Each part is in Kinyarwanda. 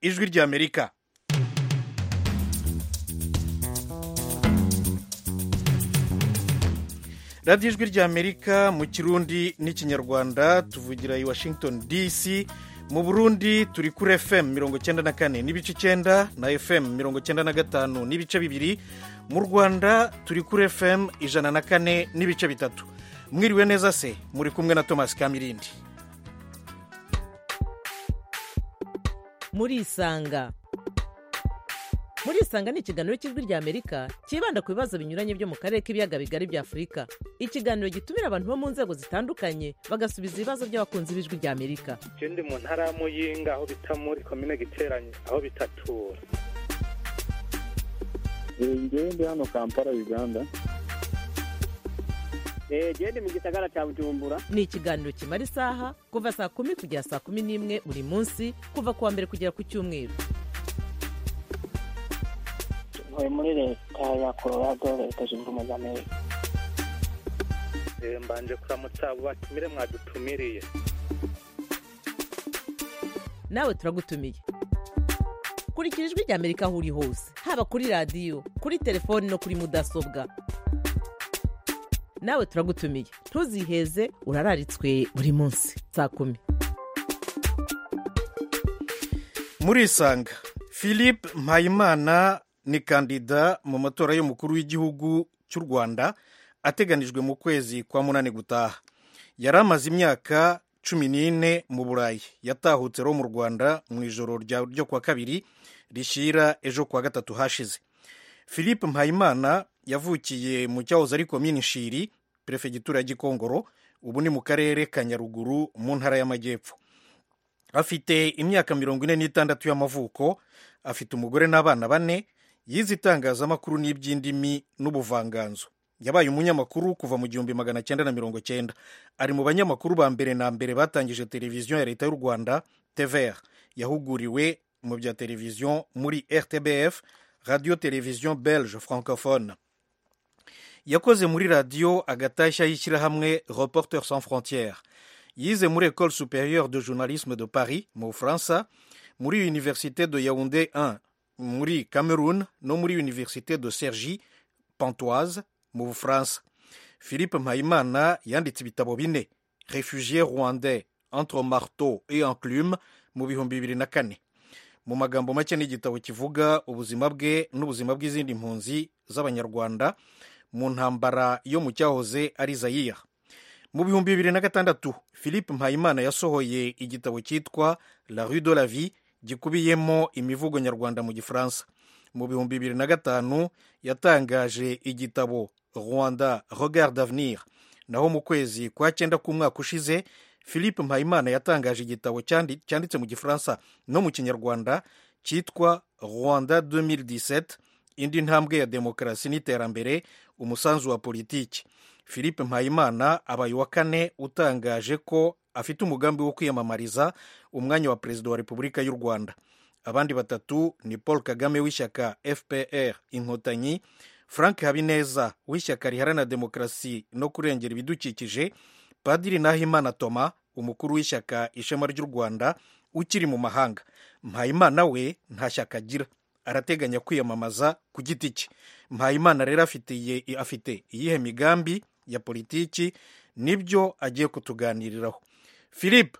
ijwi ry'amerika radiyo ijwi ry'amerika mu kirundi n'ikinyarwanda tuvugira i washington dc mu burundi turi kuri fm mirongo icyenda na kane n'ibice icyenda na fm mirongo icyenda na gatanu n'ibice bibiri mu rwanda turi kuri fm ijana na kane n'ibice bitatu mwiriwe neza se muri kumwe na thomas kamirindi murisanga murisanga ni ikiganiro cy'ijwi ry'amerika cyibanda ku bibazo binyuranye byo mu karere k'ibiyaga bigari bya afurika ikiganiro gitumira abantu bo mu nzego zitandukanye bagasubiza ibibazo by'abakunzi b'ijwi ry'amerika icyo ndi mu ntara ya muyinga aho bita muri komine giteranye aho bita tura ngewe ndi hano kampala uganda genda mu gisagara cya bujumbura ni ikiganiro kimara isaha kuva saa kumi kugera saa kumi n'imwe buri munsi kuva ku wa mbere kugera ku cyumweru ntuye muri leta ya colorado leta zunze ubumwe za amerika mbanje kuramutsa abo batumire mwadutumiriye nawe turagutumiye kurikira ijwi ry'amerika aho uri hose haba kuri radiyo kuri telefoni no kuri mudasobwa nawe turagutumiye ntuziheze urararitswe buri munsi saa kumi murisanga philippe mpayimana ni kandida mu matora y'umukuru w'igihugu cy'u rwanda ateganijwe mu kwezi kwa munani gutaha yari amaze imyaka cumi n'ine mu burayi yatahutse rero mu rwanda mu ijoro ryo kuwa kabiri rishyira ejo kuwa gatatu hashize philippe mpayimana yavukiye mu cyahoze ari komini shiri perefegitura ya gikongoro ubu ni mu karere ka nyaruguru mu ntara y'amajyepfo afite imyaka mirongo ine n'itandatu y'amavuko afite umugore n'abana bane yize itangazamakuru n'iby'indimi n'ubuvanganzo yabaye umunyamakuru kuva mu gihumbi magana cyenda na mirongo cyenda ari mu banyamakuru ba mbere na mbere batangije televiziyo ya leta y'u rwanda tvr yahuguriwe mu bya televiziyo muri rtbf radiyo televiziyo belge francophone yakoze muri radiyo agatashya y'ishyirahamwe reporter sans frontiere yize muri ecole supérieure de journalisme de paris mu bufaransa muri université de yaounde 1 muri cameroun no muri université de sergi pantoise mu bufaransa philippe mpayimana yanditse ibitabo bine refugié rwandais entre marteau et enclume mu bihumbi bibiri na kane mu magambo make n'igitabo kivuga ubuzima bwe n'ubuzima bw'izindi mpunzi z'abanyarwanda mu ntambara yo mu cyahoze ari zayiya mu bihumbi bibiri na gatandatu philippe mpayimana yasohoye igitabo cyitwa la rue de la vie gikubiyemo imivugo nyarwanda mu gifaransa mu bihumbi bibiri na gatanu yatangaje igitabo rwanda regard d'avenir naho mu kwezi kwa cyenda k'umwaka ushize philippe mpayimana yatangaje igitabo cyanditse mu gifaransa no mu kinyarwanda cyitwa rwanda 2017 indi ntambwe ya demokarasi n'iterambere umusanzu wa politiki philippe mpayimana abaye uwa kane utangaje ko afite umugambi wo kwiyamamariza umwanya wa perezida wa repubulika y'u rwanda abandi batatu ni paul kagame w'ishyaka fpr inkotanyi frank habineza w'ishyaka riharanira demokarasi no kurengera ibidukikije padiri nahimana toma umukuru w'ishyaka ishema ry'u rwanda ukiri mu mahanga mpayimana we nta shyaka agira arateganya kwiyamamaza ku giti cye mpayimana rero afite iyihe migambi ya politiki nibyo agiye kutuganiriraho philippe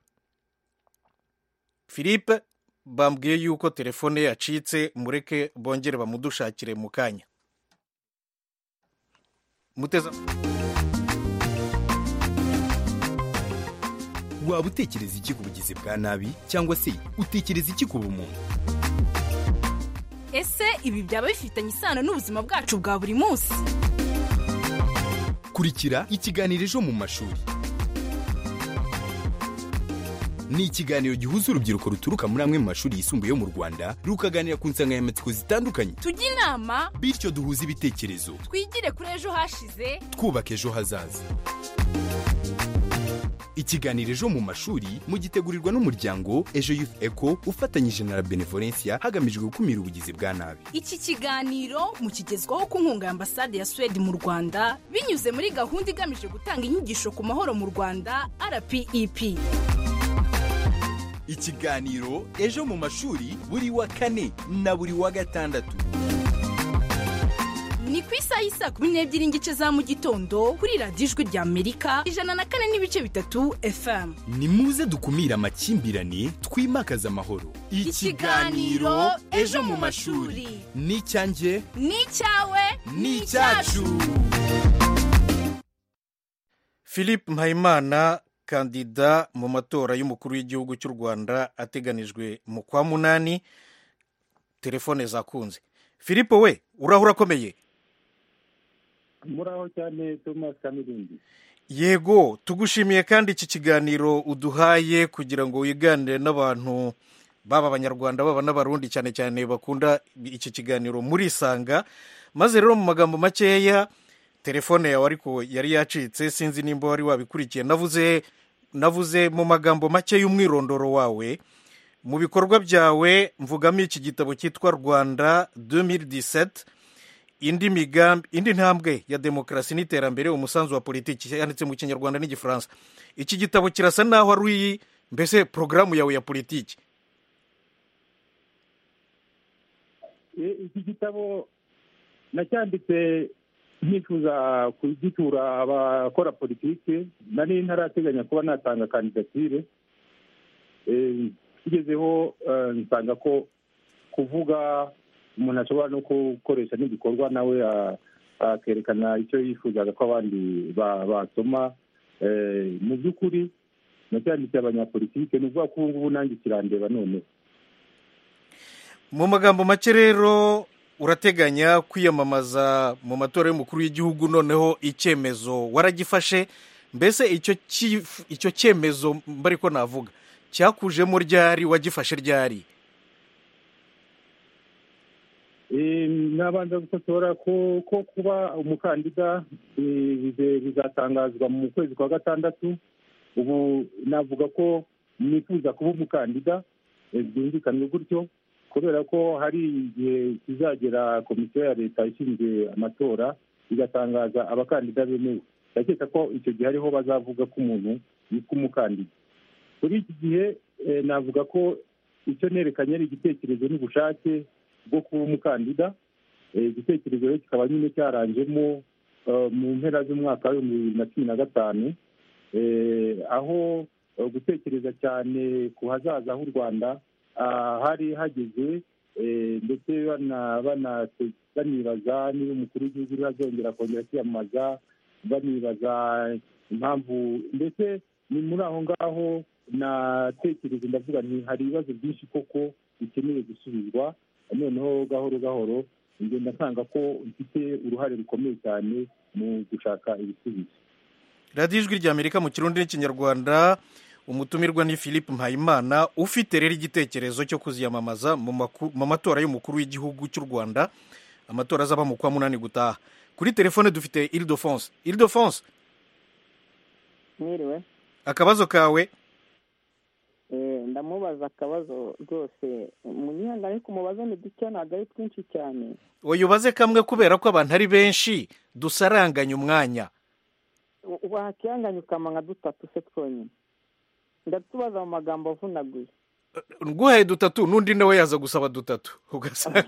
philippe bambwiye yuko telefone yacitse mureke bongere bamudushakire mu kanya muteza waba utekereza iki ku bugizi bwa nabi cyangwa se utekereza iki ku bumuntu ese ibi byaba bifitanye isano n'ubuzima bwacu bwa buri munsi kurikira ikiganiro ejo mu mashuri ni ikiganiro gihuza urubyiruko ruturuka muri amwe mu mashuri yisumbuye yo mu rwanda rukaganira ku nsanganyamatsiko zitandukanye tujye inama bityo duhuze ibitekerezo twigire kuri ejo hashize twubaka ejo hazaza ikiganiro ejo mu mashuri mugitegurirwa n'umuryango ejo youth eco ufatanyije na benevolencia hagamijwe gukumira ubugizi bwa nabi iki kiganiro mukigezwaho ku nkunga ya ambasade ya suwede mu rwanda binyuze muri gahunda igamije gutanga inyigisho ku mahoro mu rwanda rpep ikiganiro ejo mu mashuri buri wa kane na buri wa gatandatu ni ku isaha y'isa kumi n'ebyiri n'igice za mu gitondo kuri radiyo ijwi rya amerika ijana na kane n'ibice bitatu fm ni muze dukumire amakimbirane twimakaze amahoro Ikiganiro Ejo mu Mashuri. ni icyanjye ni icyawe ni icyacu philippe mpayimana kandida mu matora y'umukuru w'igihugu cy'u rwanda ateganijwe mu kwa munani telefone zakunze philippe we urahura akomeye muraho cyane thomas kamirindi yego tugushimiye kandi iki kiganiro uduhaye kugira ngo wiganire n'abantu baba abanyarwanda baba n'abarundi cyane cyane bakunda iki kiganiro muri isanga maze rero mu magambo makeya telefone yawe ariko yari yacitse sinzi nimba wari wabikurikiye navuze navuze mu magambo make y'umwirondoro wawe mu bikorwa byawe mvugamo iki gitabo cyitwa rwanda 2017 indi migambi indi ntambwe ya demokarasi n'iterambere umusanzu wa politiki yanditse mu kinyarwanda n'igifaransa iki gitabo kirasa naho ari iyi mbese porogaramu yawe ya politiki E, iki gitabo nacyanditse nifuza kugitura abakora politiki nari ntarateganya kuba natanga kandidatire E, tugezeho eh, nsanga ko kuvuga umuntu ashobora no gukoresha n'igikorwa nawe a- akerekana icyo yifuzaga ko abandi ba- basoma Eh, mu by'ukuri nacyanditse abanyapolitike ni ukuvuga ko ubu ngubu nanjye kirandeba noneho mu magambo make rero urateganya kwiyamamaza mu matora y'umukuru w'igihugu noneho icyemezo waragifashe mbese icyo cyif- icyo cyemezo mbari ko navuga cyakujemo ryari wagifashe ryari Eh, nabanza gukotora ko ko kuba umukandida eh, bize- bizatangazwa mu kwezi kwa gatandatu ubu navuga ko nifuza kuba umukandida eh, byumvikane gutyo kubera ko hari igihe kizagera komisiyo ya leta ishinzwe amatora igatangaza abakandida bemewe ndakeka ko icyo gihe ariho bazavuga ko umuntu yitwa umukandida muri iki gihe eh, navuga ko icyo nerekanye ari igitekerezo n'ubushake bwo kuba umukandida Eh, igitekerezo rero kikaba nyine cyaranjemo eh, mu mpera z'umwaka w'ibihumbi bibiri na cumi na gatanu Eh, aho eh, gutekereza cyane ku hazaza h'u rwanda ah, hari hageze eh, ndetse bana- banate- banibaza niba umukuru w'igihugu uriho azongera kongera kwiyamamaza banibaza impamvu ndetse ni muri aho ngaho natekereje ndavuga nti hari ibibazo byinshi koko bikenewe gusubizwa noneho gahoro gahoro ngenda nsanga ko mfite uruhare rukomeye cyane mu gushaka ibisubizo radiyo ijwi rya amerika mu kirundi n'ikinyarwanda umutumirwa ni philippe mpayimana ufite rero igitekerezo cyo kuziyamamaza mu maku- mu matora y'umukuru w'igihugu cy'u rwanda amatora azaba mu kwa munani gutaha kuri telefone dufite iridofonse iridofonse mwiriwe akabazo kawe Eh, ndamubaza akabazo rwose munyihangane ko mubaza ni duke ntabwo ari twinshi cyane uyubaze kamwe kubera ko abantu ari benshi dusaranganya umwanya U- wakihanganye ukama nka dutatu se twonyine ndatubaza mu magambo avunaguye nguhaye dutatu n'undi nawe yaza gusaba dutatu ugasanga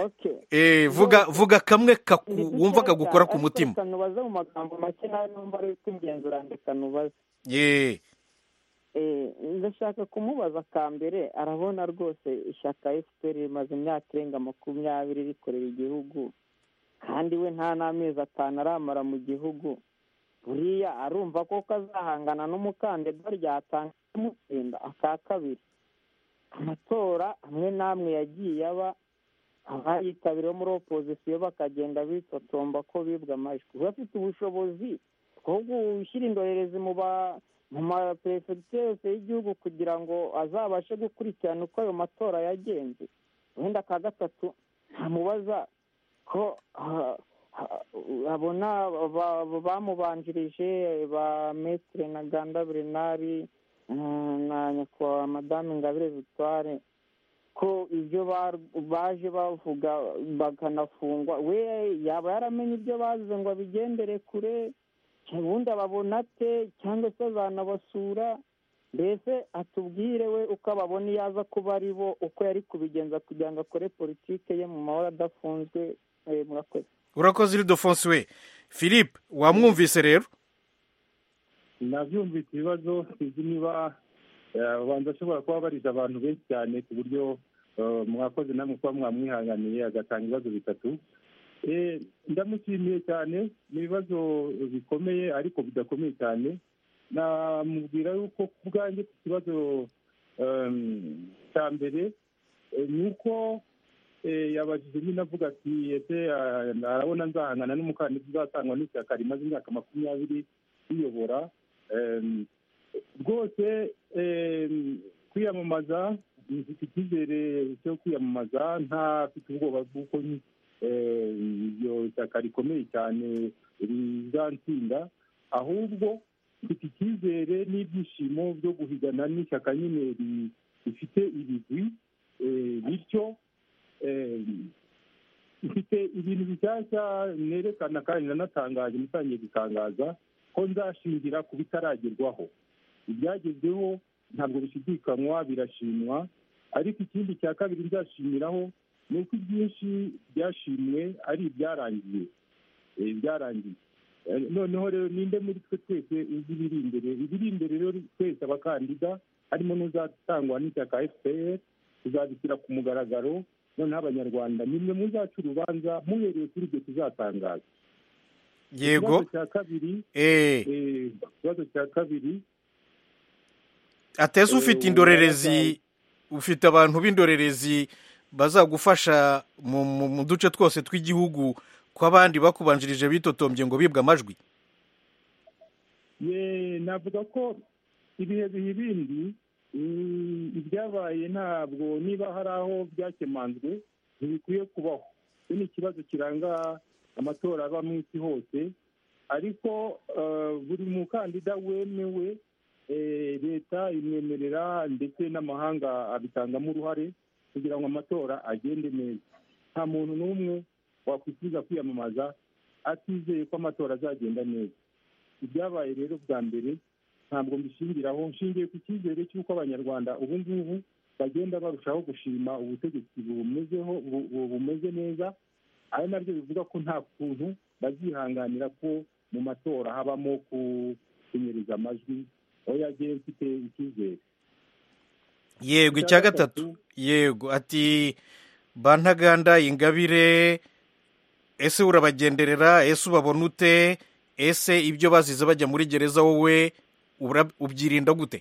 okay Eh, vuga vuga kamwe kaku- Ndi dukeya wumva kagukora cyane, ku ariko mutima reka nubaze mu magambo make nawe numva ari utw'ingenzi urandika nubaze ye Eh, ndashaka kumubaza ka mbere arabona rwose ishyaka fpr rimaze imyaka irenga makumyabiri rikorera igihugu kandi we nta n'amezi atanu aramara mu gihugu buriya arumva ko kazahangana n'umukandida ryatanga kumutsinda aka kabiri amatora amwe n'amwe yagiye aba abayitabiriye muri opozisiyo bakagenda bitotomba ko bibwe amajwi we afite ubushobozi bwo gushyira indorerezi mu ba mu maperefegitura yose y'igihugu kugira ngo azabashe gukurikirana uko ayo matora yagenze wenda ka gatatu ntamubaza ko ah, ah, abona ba- ba- bamubanjirije ba metire na ganda berenari mm, na nyakubahwa madamu ingabire victoire ko ibyo bar- baje bavuga bakanafungwa we yaba yaramenye ibyo bazize ngo abigendere kure ubundi ababona ate cyangwa se azanabasura mbese atubwire we uko ababona iyo aza kuba ari bo uko yari kubigenza kugira ngo akore politike ye mu mahoro adafunzwe eh, murakoze urakoze iridofonsi we philippe wamwumvise rero nabyumvise ibibazo sinzi niba eh, abantu bashobora kuba barije abantu benshi cyane ku buryo eh, mwakoze namwe kuba mwamwihanganiye agatanga ibibazo bitatu Eh, ndamushimiye cyane ni ibibazo bikomeye ariko bidakomeye cyane namubwira yuko ku bwanjye ku kibazo em, cya mbere eh, ni uko eh, yabajije nyine avuga ati ese ah, arabona nzahangana n'umukandida uzatangwa n'ishyaka rimaze imyaka makumyabiri riyobora Em, rwose em, kwiyamamaza mfite icyizere cyo kwiyamamaza ntafite ubwoba bw'uko eh, iryo shyaka rikomeye cyane rizatsinda ahubwo mfite icyizere n'ibyishimo byo guhigana n'ishyaka nyine ri- rifite ibigwi eh, bityo eh, mfite ibintu bishyashya nerekana kandi nanatangaje mutangiye gutangaza ko nzashingira ku bitaragerwaho ibyagezweho ntabwo bishidikanywa birashimwa ariko ikindi cya kabiri nzashimiraho ni uko ibyinshi byashimwe ari ibyarangiye Eh, byarangiye Eh, noneho rero ninde muri twe twese uzi ibiri imbere ibiri imbere rero twese abakandida harimo n'uzatangwa n'ishyaka fpr tuzabishyira ku mugaragaro noneho abanyarwanda nimwe muzaca urubanza muhereye kuri ibyo tuzatangaza yego ikibazo cya kabiri eh eh, ikibazo cya kabiri ateze Eh, ufite indorerezi ufite abantu b'indorerezi bazagufasha mu- mu- mu duce twose tw'igihugu ko abandi bakubanjirije bitotombye ngo bibwe amajwi Ye, navuga ko ibihe biha ibindi mm, ibyabaye ntabwo niba hari aho byakemanzwe ntibikwiye kubaho iki ni ikibazo kiranga amatora aba mu isi hose ariko eh, buri mukandida wemewe eh, leta imwemerera ndetse n'amahanga abitangamo uruhare kugira ngo amatora agende neza nta muntu n'umwe wakwifuza kwiyamamaza atizeye ko amatora azagenda neza ibyabaye rero bwa mbere ntabwo mbishingiraho nshingiye ku cyizere cy'uko abanyarwanda ubu ngubu bagenda barushaho gushima ubutegetsi bumezeho bu- bu- bumeze neza ari nabyo bivuga ko nta kuntu bazihanganira ko mu matora habamo ku- kunyereza amajwi aho yagiye mfite icyizere yego icya gatatu yego ati bantaganda ingabire ese urabagenderera ese ubabona ute ese ibyo bazize bajya muri gereza wowe ubura- ubyirinda gute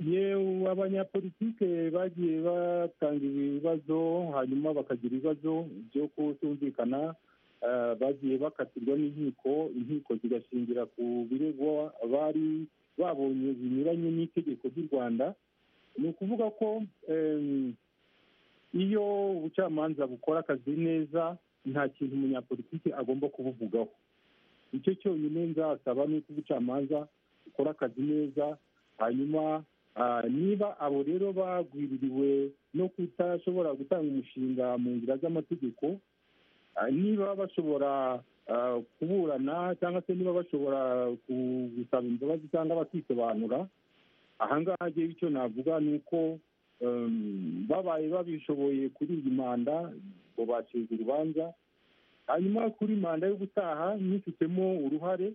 yewe abanyapolitike bagiye batanga ibibazo hanyuma bakagira ibibazo byo kutumvikana eh, bagiye bakatirwa n'inkiko inkiko zigashingira ku birego bari babonye binyuranye n'itegeko ry'u rwanda ni ukuvuga ko em, iyo ubucamanza bukora akazi neza nta kintu umunyapolitiki agomba kubuvugaho icyo cyonyine nzasaba ni uko ubucamanza bukora akazi neza hanyuma ah, niba abo rero bagwiririwe no kutashobora gutanga umushinga mu nzira z'amategeko ah, niba bashobora ah, kuburana cyangwa se niba bashobora ku- gusaba imbabazi cyangwa bakisobanura ahangaha rero icyo navuga ni uko em, babaye babishoboye kuri iyi manda ngo bacize urubanza hanyuma kuri manda yo gutaha nyifitemo uruhare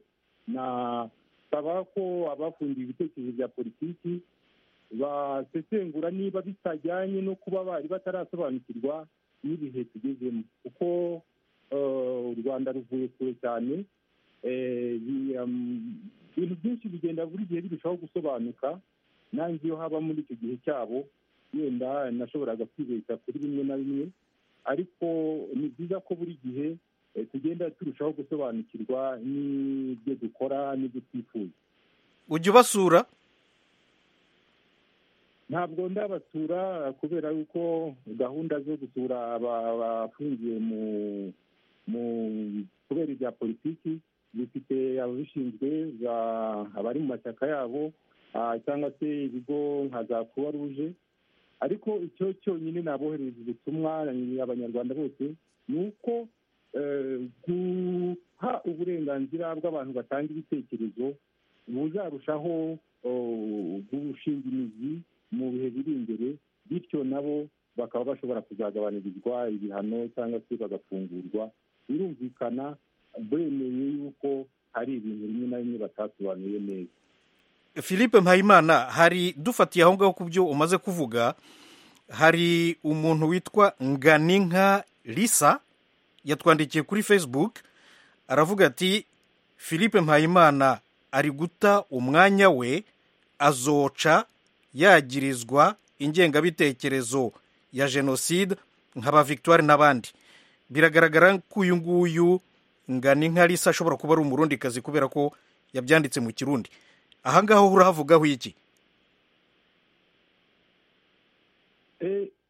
nasaba ko abafungiye ibitekerezo bya politiki basesengura niba bitajyanye no kuba bari batarasobanukirwa n'ibihe tugezemo kuko eh, u rwanda ruvuye kure cyane Eh, bi- um, ibintu byinshi bigenda buri gihe birushaho gusobanuka nanjye iyo haba muri icyo gihe cyabo wenda nashoboraga kwibeshya kuri bimwe na bimwe ariko ni byiza ko buri gihe eh, tugenda turushaho gusobanukirwa n'ibyo dukora n'ibyo twifuza ujya ubasura ntabwo ndabasura kubera yuko gahunda zo gusura aba- abafungiye mu mu kubera ibya politiki zifite ababishinzwe ba- abari mu mashyaka yabo ah, cyangwa se ibigo nka za kuwa ruje ariko icyo cyonyine naboherereza ubutumwa ni abanyarwanda bose ni uko eh, guha uburenganzira bw'abantu batanga ibitekerezo buzarushaho oh, gushinga imizi mu bihe biri imbere bityo nabo bakaba bashobora kuzagabanyirizwa ibihano cyangwa se bagafungurwa birumvikana bemeye yuko hari ibintu bimwe na bimwe batasobanuye neza philippe mpayimana hari dufatiye aho ngaho ku byo umaze kuvuga hari umuntu witwa nganinka lisa yatwandikiye kuri facebook aravuga ati philippe mpayimana ari guta umwanya we azoca yagirizwa ingengabitekerezo ya jenoside nkaba victoire n'abandi biragaragara ko uyu nguyu nganinka lisa ashobora kuba ari umurundikazi kubera ko yabyanditse mu kirundi aha ngaho urahavugaho iki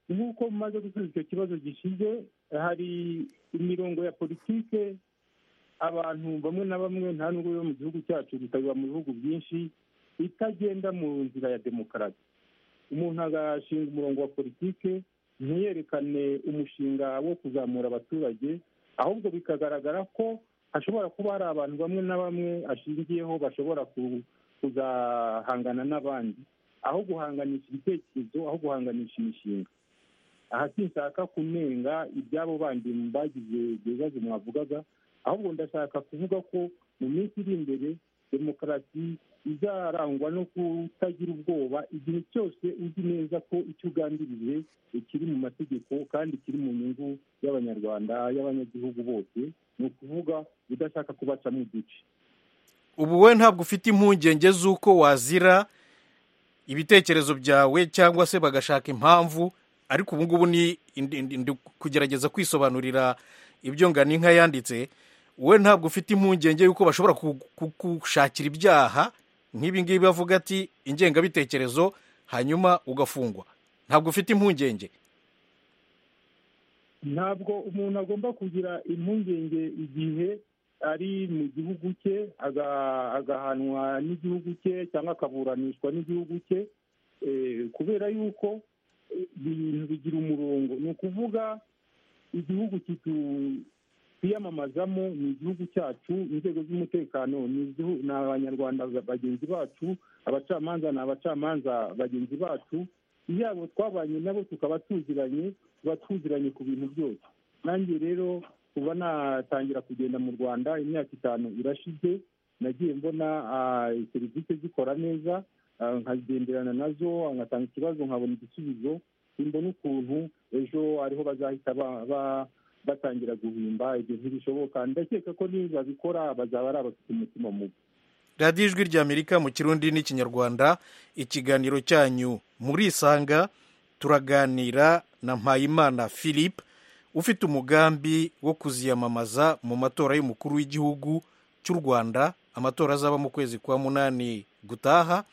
nk'uko mumaze gusubiza icyo kibazo gishize hari imirongo ya politike abantu bamwe na bamwe nta nubwo biba mu gihugu cyacu bikaba mu bihugu byinshi itagenda mu nzira ya demokarasi umuntu agashinga umurongo wa politike ntiyerekane umushinga wo kuzamura abaturage ahubwo bikagaragara ko hashobora kuba hari abantu bamwe na bamwe ashingiyeho bashobora kuzahangana n'abandi aho guhanganisha ibitekerezo aho guhanganisha imishinga aha sinshaka kunenga ibyabo bandi bagize ibibazo mwavugaga ahubwo ndashaka kuvuga ko mu minsi iri imbere demokarasi izarangwa no kutagira ubwoba igihe cyose uzi neza ko icyo ugambiriye kiri mu mategeko kandi kiri mu nyungu y'abanyarwanda y'abanyagihugu bose ni ukuvuga udashaka kubacamo uduce ubu wowe ntabwo ufite impungenge z'uko wazira ibitekerezo byawe cyangwa se bagashaka impamvu ariko ubu ngubu ni kugerageza kwisobanurira ibyo nganinka yanditse wowe ntabwo ufite impungenge y'uko bashobora gushakira ibyaha nk'ibi ngibi bavuga ati ingengabitekerezo hanyuma ugafungwa ntabwo ufite impungenge ntabwo umuntu agomba kugira impungenge igihe ari mu gihugu cye agahanwa n'igihugu cye cyangwa akaburanishwa n'igihugu cye kubera yuko ibintu bigira umurongo ni ukuvuga igihugu twiyamamazamo ni igihugu cyacu inzego z'umutekano ni abanyarwanda bagenzi bacu abacamanza ni abacamanza bagenzi bacu yabo twabanye nabo tukaba tuziranye tuba tuziranye ku bintu byose nanjye rero kuva natangira kugenda mu rwanda imyaka itanu irashize nagiye mbona serivisi zikora neza nkagenderana nazo ngatanga ikibazo nkabona igisubizo simbona ukuntu ejo ariho bazahita batangira guhimba ibyo ntibishoboka ndakeka ko nibabikora bazaba ari abafite umutima mubi radiyo ijwi ry'amerika mu kirundi n'ikinyarwanda ikiganiro cyanyu muri isanga turaganira na mpayimana philippe ufite umugambi wo kuziyamamaza mu matora y'umukuru w'igihugu cy'u rwanda amatora azaba mu kwezi kwa munani gutaha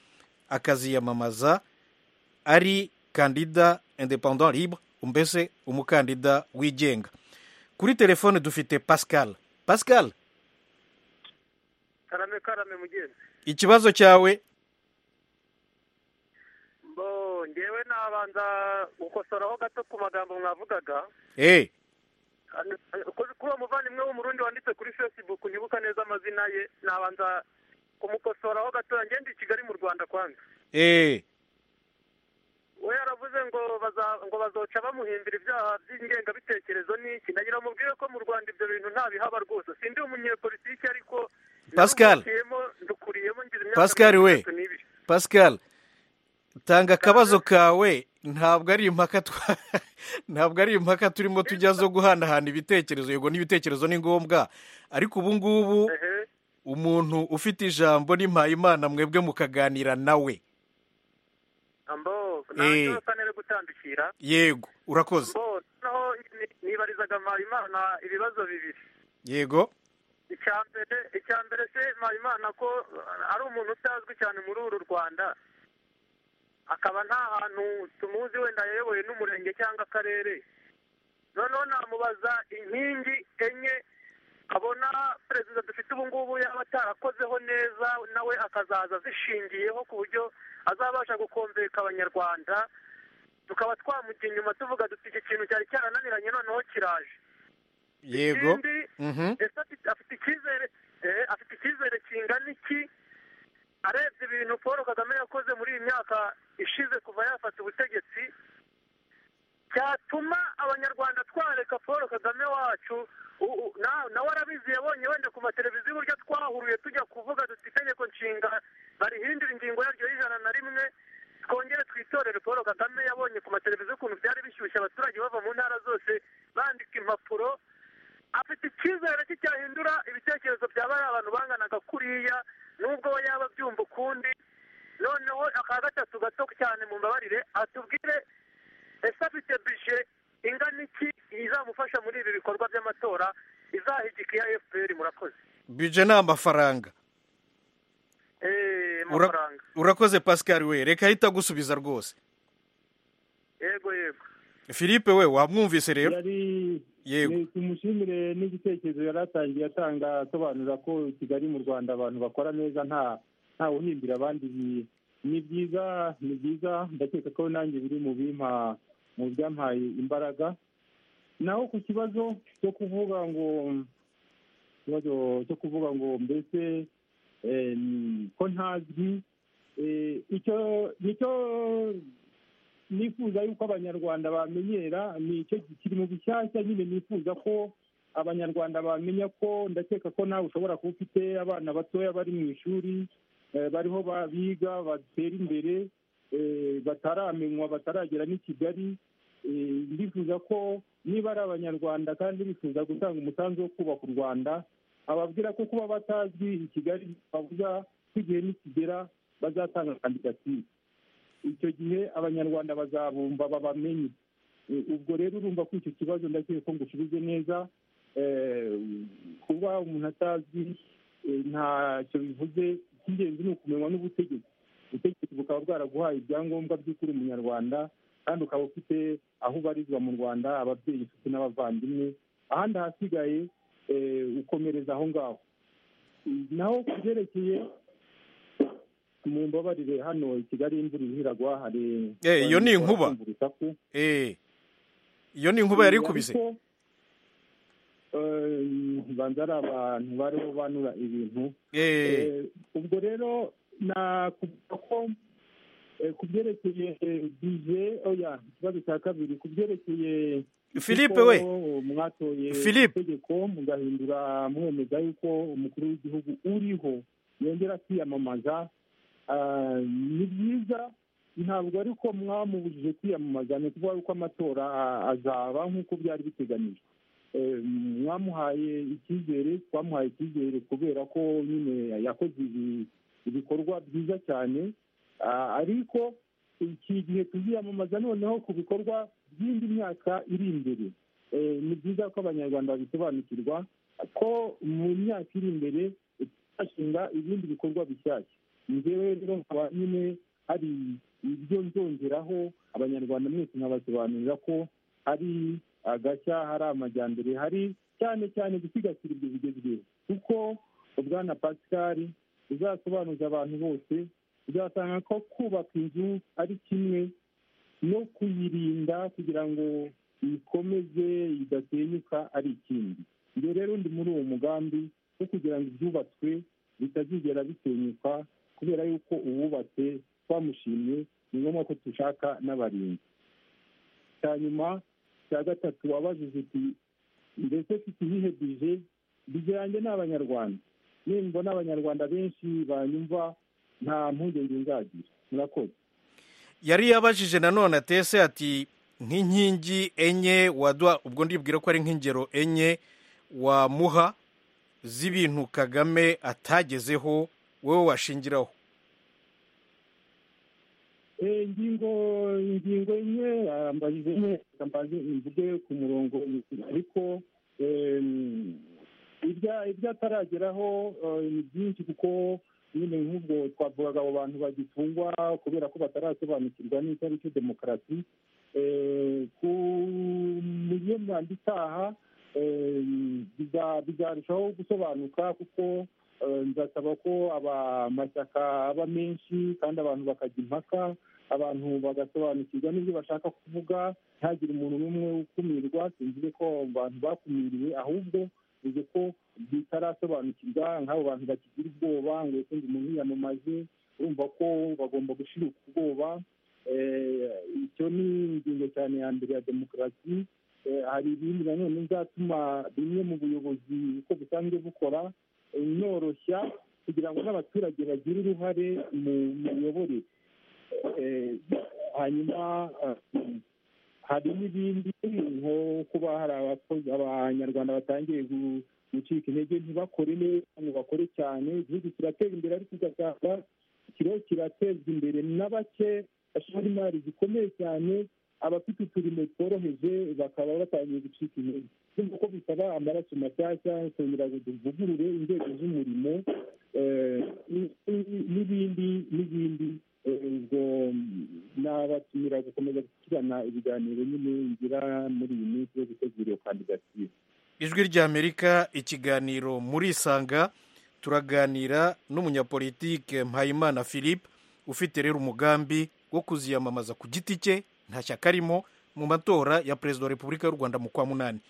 akaziyamamaza ari kandida independant libre mbese umukandida wigenga kuri telefone dufite pascal pascal karame karame mugenzi ikibazo cyawe bo ngewe nabanza gukosoraho gato ku magambo mwavugaga eee kuri uwo muvandimwe w'umurundi wanditse kuri facebook ntibuka neza amazina ye nabanza kumukosoraho gato ngende i kigali mu rwanda kwanza eee we yaravuze ngo ngo bazoca bamuhimbira ibyaha by'ingengabitekerezo n'iki nagira mubwire ko mu rwanda ibyo bintu nta bihaba rwose sindi umunyepolitike ariko Pascal. dukuriyemo ngira imyaka Pascal we. mirongo itatu n'ibiri pascal tanga akabazo kawe ntabwo ari impaka twa- ntabwo ari impaka turimo tujya zo guhanahana ibitekerezo yego n'ibitekerezo ni ngombwa ariko ubu ngubu ehe umuntu ufite ijambo ni mpayimana mwebwe mukaganira nawe ambo Eh. ntabwo nere gutandukira yego urakoze mbo noneho ni- nibarizaga mpayimana ibibazo bibiri yego icya mbere icya mbere se mpayimana ko uh, ari umuntu utazwi cyane muri uru rwanda akaba nta hantu tumuzi wenda yayoboye n'umurenge cyangwa akarere noneho namubaza inkingi enye abona perezida dufite ubu ngubu yaba atarakozeho neza nawe akazaza azishingiyeho ku buryo azabasha gukombeka abanyarwanda tukaba twamujya inyuma tuvuga duti iki kintu cyari cyarananiranye noneho kiraje yego ikindi Mhm. ese afite afite icyizere eh, afite icyizere kingana iki arebye ibintu paul kagame yakoze muri iyi myaka ishize kuva yafata ubutegetsi cyatuma abanyarwanda twareka paul kagame wacu u- u- na- nawe arabizi yabonye wenda ku mateleviziyo uburyo twahuruye tujya kuvuga duti itegeko nshinga barihindura ingingo yaryo y'ijana na rimwe twongere twitorere paul kagame yabonye ku mateleviziyo ukuntu byari bishyushye abaturage bava mu ntara zose bandika impapuro afite icyizere cy'icyahindura ibitekerezo bya bariya abantu banganaga kuriya nubwo we yaba abyumva ukundi noneho aka gatatu gato cyane mu mbabarire atubwire ese afite bije ingana iki izamufasha muri ibi bikorwa by'amatora izahigika iya fpr murakoze bije ni amafaranga eee Ura- amafaranga urakoze pascal we reka ahita agusubiza rwose yego yego philippe we wamwumvise rero yari Yego. ni- tumushimire n'igitekerezo yari atangiye atanga asobanura ko i kigali mu rwanda abantu bakora neza nta nta wuhimbira abandi ibi- ni byiza ni byiza ndakeka ko nanjye biri mu bimpa mu byampaye imbaraga naho ku kibazo cyo kuvuga ngo ikibazo cyo kuvuga ngo mbese em, ko ntazwi eh, icyo nicyo nifuza yuko abanyarwanda bamenyera ni icyo kiri mu bishyashya nyine nifuza ko abanyarwanda bamenya ko ndakeka ko nawe ushobora kuba ufite abana batoya bari mu ishuri eh, bariho ba- biga batera imbere eh, bataramenywa bataragera n'i kigali Eh, ndifuza ko niba ari abanyarwanda kandi bifuza gutanga umusanzu wo kubaka u rwanda ababwira ko kuba batazwi i kigali bavuga ko igihe nikigera bazatanga kandidatire icyo gihe abanyarwanda bazabumva babamenye E, ubwo rero urumva ko icyo kibazo ndakeka ko ngusubize neza Eh, kuba umuntu atazwi e, ntacyo bivuze icy'ingenzi ni ukumenywa n'ubutegetsi ubutegetsi bukaba bwaraguhaye ibyangombwa by'ukuri umunyarwanda kandi ukaba ufite aho ubarizwa mu rwanda ababyeyi inshuti n'abavandimwe ahandi ahasigaye e, ukomereza aho ngaho naho ku byerekeye mu mbabarire hano i kigali imvura irihiragwa hari Eh, iyo ni inkuba. Kumva urusaku. Eh, iyo ni inkuba yari ikubise Ariko, eh, banza ari abantu bariho banura ibintu Eh, Eh, ubwo rero nakuvuga ko eh, ku byerekeye eh, bije oya ikibazo cya kabiri ku byerekeye Philippe uko we. mwatoye Philippe. itegeko mugahindura mwemeza yuko umukuru w'igihugu uriho yongera kwiyamamaza Ah, ni byiza ntabwo ari ko mwamubujije kwiyamamaza ni ukuvuga yuko amatora ah, azaba nk'uko byari biteganyijwe Eh, mwamuhaye icyizere twamuhaye icyizere kubera ko nyine yakoze ibi- ibikorwa byiza cyane Ah, ariko iki gihe tuziyamamaza noneho ku bikorwa by'indi myaka iri imbere Eh, ni byiza ko abanyarwanda babisobanukirwa ko mu myaka iri imbere tuzashinga ibindi bikorwa bishyashya njyewe rero nkaba nyine hari ibyo nzongeraho abanyarwanda mwese nkabasobanurira ko hari agashya hari amajyambere hari cyane cyane gusigasira ibyo bigezweho kuko ubwana pascal uzasobanuza abantu bose uzasanga ko kubaka inzu ari kimwe no kuyirinda kugira ngo ikomeze idasenyuka ari ikindi ibyo rero ndi muri uwo mugambi wo kugira ngo ibyubatswe bitazigera bisenyuka kubera yuko uwubatse twamushimye ni ngombwa ko dushaka n'abarinzi cya nyuma cya gatatu wabajije uti mbese mfite ibihe bije bije yanjye ni abanyarwanda nimbona abanyarwanda benshi banyumva nta mpungenge nzagira murakoze yari yabajije nanone atese ati nk'inkingi enye waduha ubwo ndibwira ko ari nk'ingero enye wamuha z'ibintu kagame atagezeho wowe washingiraho Eh, ingingo ingingo imwe arambajije imwe reka mbanze mvuge ku murongo ariko em, ibya- ibyo atarageraho eh, ni byinshi kuko nyine nk'ubwo twavugaga abo bantu bagifungwa kubera ko batarasobanukirwa n'itariki demokarasi Eh, ku miyemanda itaha eh, biza- bizarushaho gusobanuka kuko eh, nzasaba ko amashyaka aba menshi kandi abantu bakajya impaka abantu bagasobanukirwa n'ibyo bashaka kuvuga ntihagire umuntu n'umwe ukumirwa sinzi ko abantu bakumiriwe ahubwo bivuze ko bitarasobanukirwa nk'abo bantu bakigira ubwoba ngo ukundi umuntu yiyamamaze urumva ko bagomba gushiruka ubwoba Eh, icyo ni ingingo cyane ya mbere ya demokarasi Eh, hari ibindi nanone bizatuma bimwe mu buyobozi uko busanzwe bukora inoroshya kugira ngo n'abaturage bagire uruhare mu miyoborere Eh, hanyuma ah, hari n'ibindi nko kuba hari abakozi abanyarwanda batangiye gu- gucika intege ntibakore neza ngo bakore cyane igihugu kiratera imbere ariko ugasanga kiriho kiratezwa imbere na bake bashora imari zikomeye cyane abafite uturimo tworoheje bakaba batangiye gucika intege urumva ko bisaba amaraso mashyashya kongera ngo duvugurure inzego z'umurimo eh, n- n- n'ibindi n'ibindi Eh, ubwo nabatumira gukomeza gushyikirana ibiganiro nyine ngira muri iyi minsi yo gutegura iyo kandidatire ijwi ry'amerika ikiganiro murisanga turaganira n'umunyapolitike mpayimana philippe ufite rero umugambi wo kuziyamamaza ku giti cye nta shyaka arimo mu matora ya perezida wa repubulika y'u rwanda mu kwa munani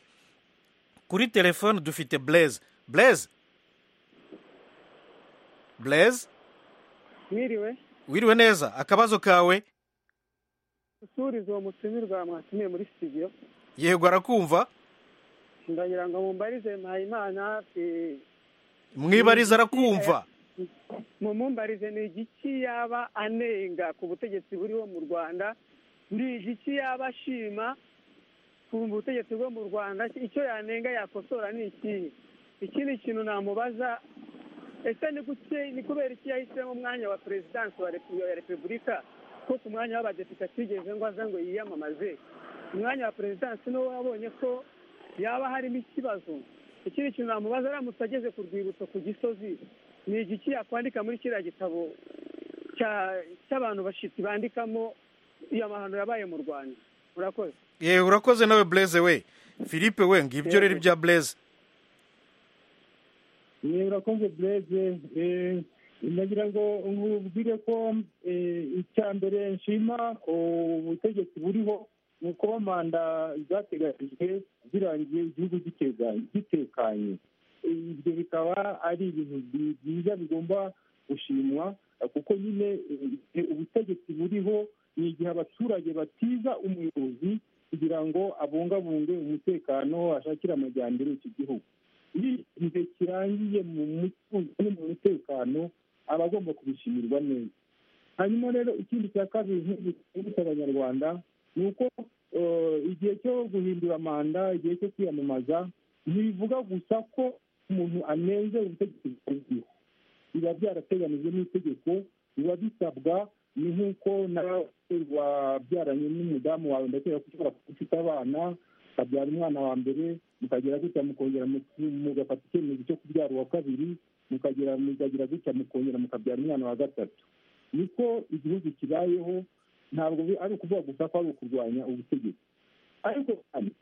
kuri telefone dufite blaise blaise blaise mwiriwe wiriwe neza akabazo kawe usuriza uwo mutumirwa mwatumiye muri studio yego arakumva ndagira ngo mumbarize mpayimana eh, mwibariza arakumva mumumbarize ni igiki yaba anenga ku butegetsi buriho mu rwanda ni igiki yaba ashima ku butegetsi bwo mu rwanda icyo yanenga yakosora ni ikihe ikindi kintu namubaza ese ni kuki ni kubera iki yahisemo umwanya wa perezidansi wa repu- ya repubulika ko ku mwanya w'abadepite atigeze ngo aze ngo yiyamamaze umwanya wa perezidansi niwo wabonye ko yaba harimo ikibazo ikindi kintu namubaza aramutse ageze ku rwibutso ku gisozi ni igiki yakwandika muri kiriya gitabo cya- cy'abantu bashitsi bandikamo iyo amahano yabaye mu rwanda urakoze yewe urakoze nawe blaise we philippe we ngibyo rero ibya blaise ni urakoze bureze nagira ngo nkubwire ko eh, icya mbere nshima ubutegetsi buriho ni ukuba manda zateganyijwe zirangiye igihugu gitekanye- gitekanye ibyo bikaba ari ibintu bi- byiza bigomba gushimwa eh, kuko nyine eh, ubutegetsi buriho ni igihe abaturage batiza umuyobozi kugira ngo abungabunge umutekano ashakire amajyambere iki gihugu iyo igihe kirangiye mu mutuzo no mu mutekano aba agomba kubishimirwa neza hanyuma rero ikindi cya kabiri nk'ibitse abanyarwanda ni uko eh, igihe cyo guhindura manda igihe cyo kwiyamamaza ntibivuga gusa ko umuntu anenze ubutegetsi bw'igihugu biba byarateganijwe n'itegeko biba bisabwa ni nk'uko nawe wabyaranye n'umudamu wawe ndakeka ko ushobora kuba ufite abana ukabyara umwana wa mbere mukagera gutya mukongera mu- mugafata icyemezo cyo kubyara uwa kabiri mukagera mukagira gutya mukongera mukabyara umwana wa gatatu niko igihugu kibayeho ntabwo bi- ari ukuvuga gusa ko ari ukurwanya ubutegetsi ariko kandi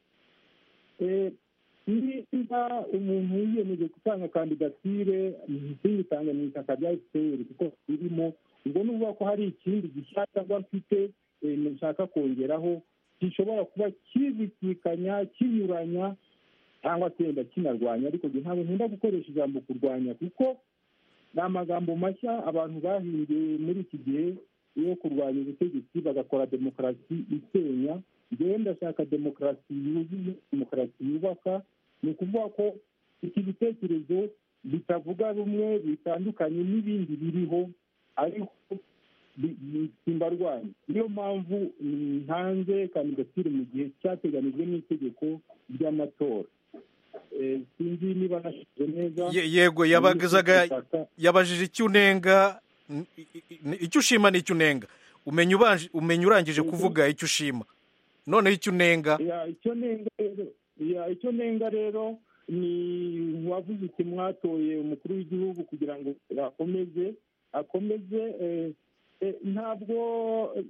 eh, niba umuntu yiyemeje gutanga kandidatire ntiyitanga mu ishyaka rya fpr kuko ririmo ubwo ni ukuvuga ko hari ikindi gishya cyangwa mfite eh, nshaka kongeraho gishobora kuba kibisikanya kinyuranya cyangwa se wenda kinarwanya ariko njye ntabwo nkunda gukoresha ijambo kurwanya kuko ni amagambo mashya abantu bahinduye muri iki gihe yo kurwanya ubutegetsi bagakora demokarasi isenya njyewe ndashaka demokarasi yuzuye demokarasi yubaka ni ukuvuga ko iki bitekerezo bitavuga rumwe bitandukanye n'ibindi biriho ariko bi- bi- simbarwanya niyo mpamvu mm, ntanze kandidatire mu gihe cyateganijwe n'itegeko ry'amatora Eh, sinzi niba nashyize neza Ye- yego yabazaga yabajije icyo unenga n- i- i- i- icyo ushima n'icyo unenga umenya ubanje- umenya urangije kuvuga icyo ushima noneho icyo unenga Ya, icyo nenga rero ya, icyo nenga rero ni wavuze uti mwatoye umukuru w'igihugu kugira ngo akomeze akomeze eh, eh, ntabwo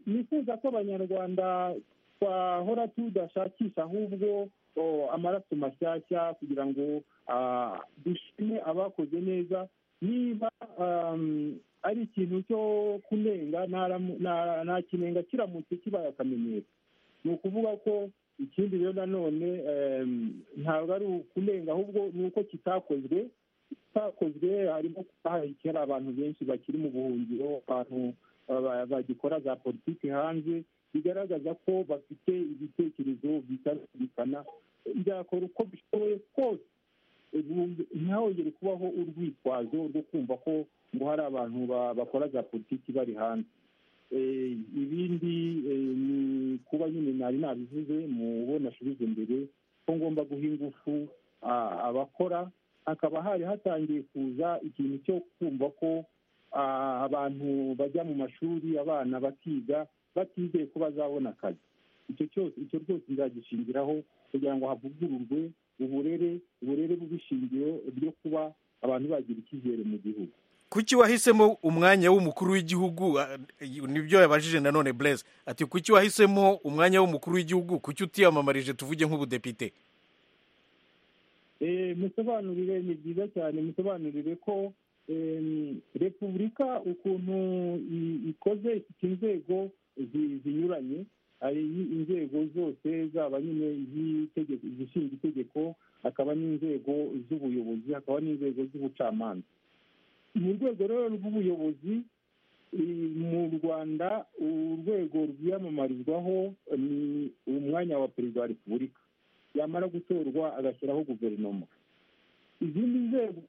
nifuza ko abanyarwanda twahora tudashakisha ahubwo oh, amaraso mashyashya kugira ngo ah, dushime abakoze neza niba um, ari ikintu cyo kunenga nta nta kinenga kiramutse kibaye akamenyero ni ukuvuga ko ikindi rero nanone ntabwo ari ukurenga ahubwo ni uko kitakozwe kitakozwe harimo hari abantu benshi bakiri mu buhungiro abantu bagikora za politiki hanze bigaragaza ko bafite ibitekerezo bitarumvikana byakora uko bishoboye kose ntihongere kubaho urwitwazo rwo kumva ko ngo hari abantu bakora za politiki bari hanze ibindi ni kuba nyine nari nabivuze mu bo nashubije imbere ko ngomba guha ingufu abakora hakaba hari hatangiye kuza ikintu cyo kumva ko abantu bajya mu mashuri abana bakiga batizeye ko bazabona akazi icyo cyose icyo rwose nzagishingiraho kugira ngo havugururwe uburere uburere bw'ishingiro ryo kuba abantu bagira icyizere mu gihugu kuki wahisemo umwanya w'umukuru w'igihugu nibyo yabajije nanone bureze ati kuki wahisemo umwanya w'umukuru w'igihugu kuki utiyamamarije tuvuge nk'ubudepite musobanurire ni byiza cyane musobanurire ko repubulika ukuntu ikoze ifite inzego zinyuranye hari inzego zose zaba nyine izishinga itegeko hakaba n'inzego z'ubuyobozi hakaba n'inzego z'ubucamanza mu rwego rero rw'ubuyobozi mu rwanda urwego rwiyamamarizwaho ni umwanya wa perezida wa repubulika yamara gutorwa agashyiraho guverinoma izindi nzego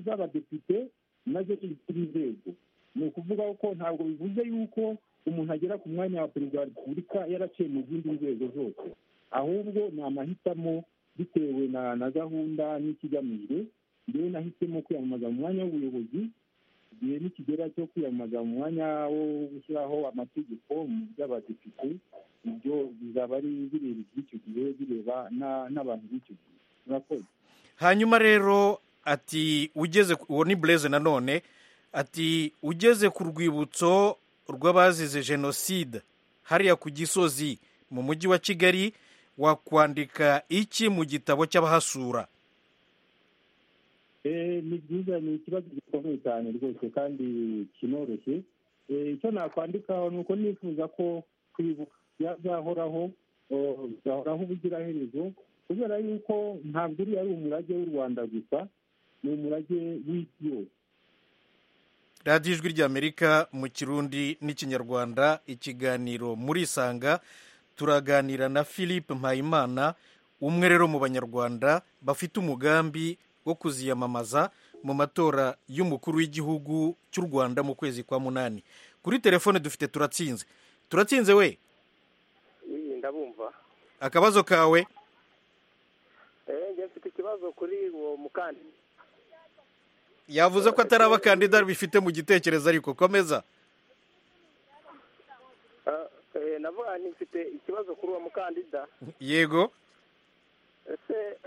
z'abadepite nazo ni izindi nzego ni ukuvuga ko ntabwo bivuze yuko umuntu agera ku mwanya wa perezida wa repubulika yaraciye mu zindi nzego zose ahubwo ni amahitamo bitewe na gahunda n'ikigamijwe ngewe nahisemo kwiyamamaza mu mwanya w'ubuyobozi igihe nikigera cyo kwiyamamaza mu mwanya wo gushyiraho amategeko mu by'abadepite ibyo bizaba ari bireba iby'icyo gihe bireba n'abantu b'icyo gihe murakoze hanyuma rero ati ugeze uwo ni bureze nanone ati ugeze ku rwibutso rw'abazize jenoside hariya ku gisozi mu mujyi wa kigali wakwandika iki mu gitabo cy'abahasura ni byiza ni ikibazo gikomeye cyane rwose kandi kinoroshye icyo nakwandikaho ni uko nifuza ko kwibuka byahoraho byahoraho ubugiraherezo kubera yuko ntabwo uriya ari umurage w'u rwanda gusa ni umurage w'isi yose radiyo ijwi ry'amerika mu kirundi n'ikinyarwanda ikiganiro muri sanga turaganira na philippe mpayimana umwe rero mu banyarwanda bafite umugambi wo kuziyamamaza mu matora y'umukuru w'igihugu cy'u rwanda mu kwezi kwa munani kuri telefone dufite turatsinze turatsinze we ndabumva akabazo kawe njye mfite ikibazo kuri uwo mukandida yavuze ko atari abakandida bifite mu gitekerezo ariko komeza navuga ni mfite ikibazo kuri uwo mukandida yego ese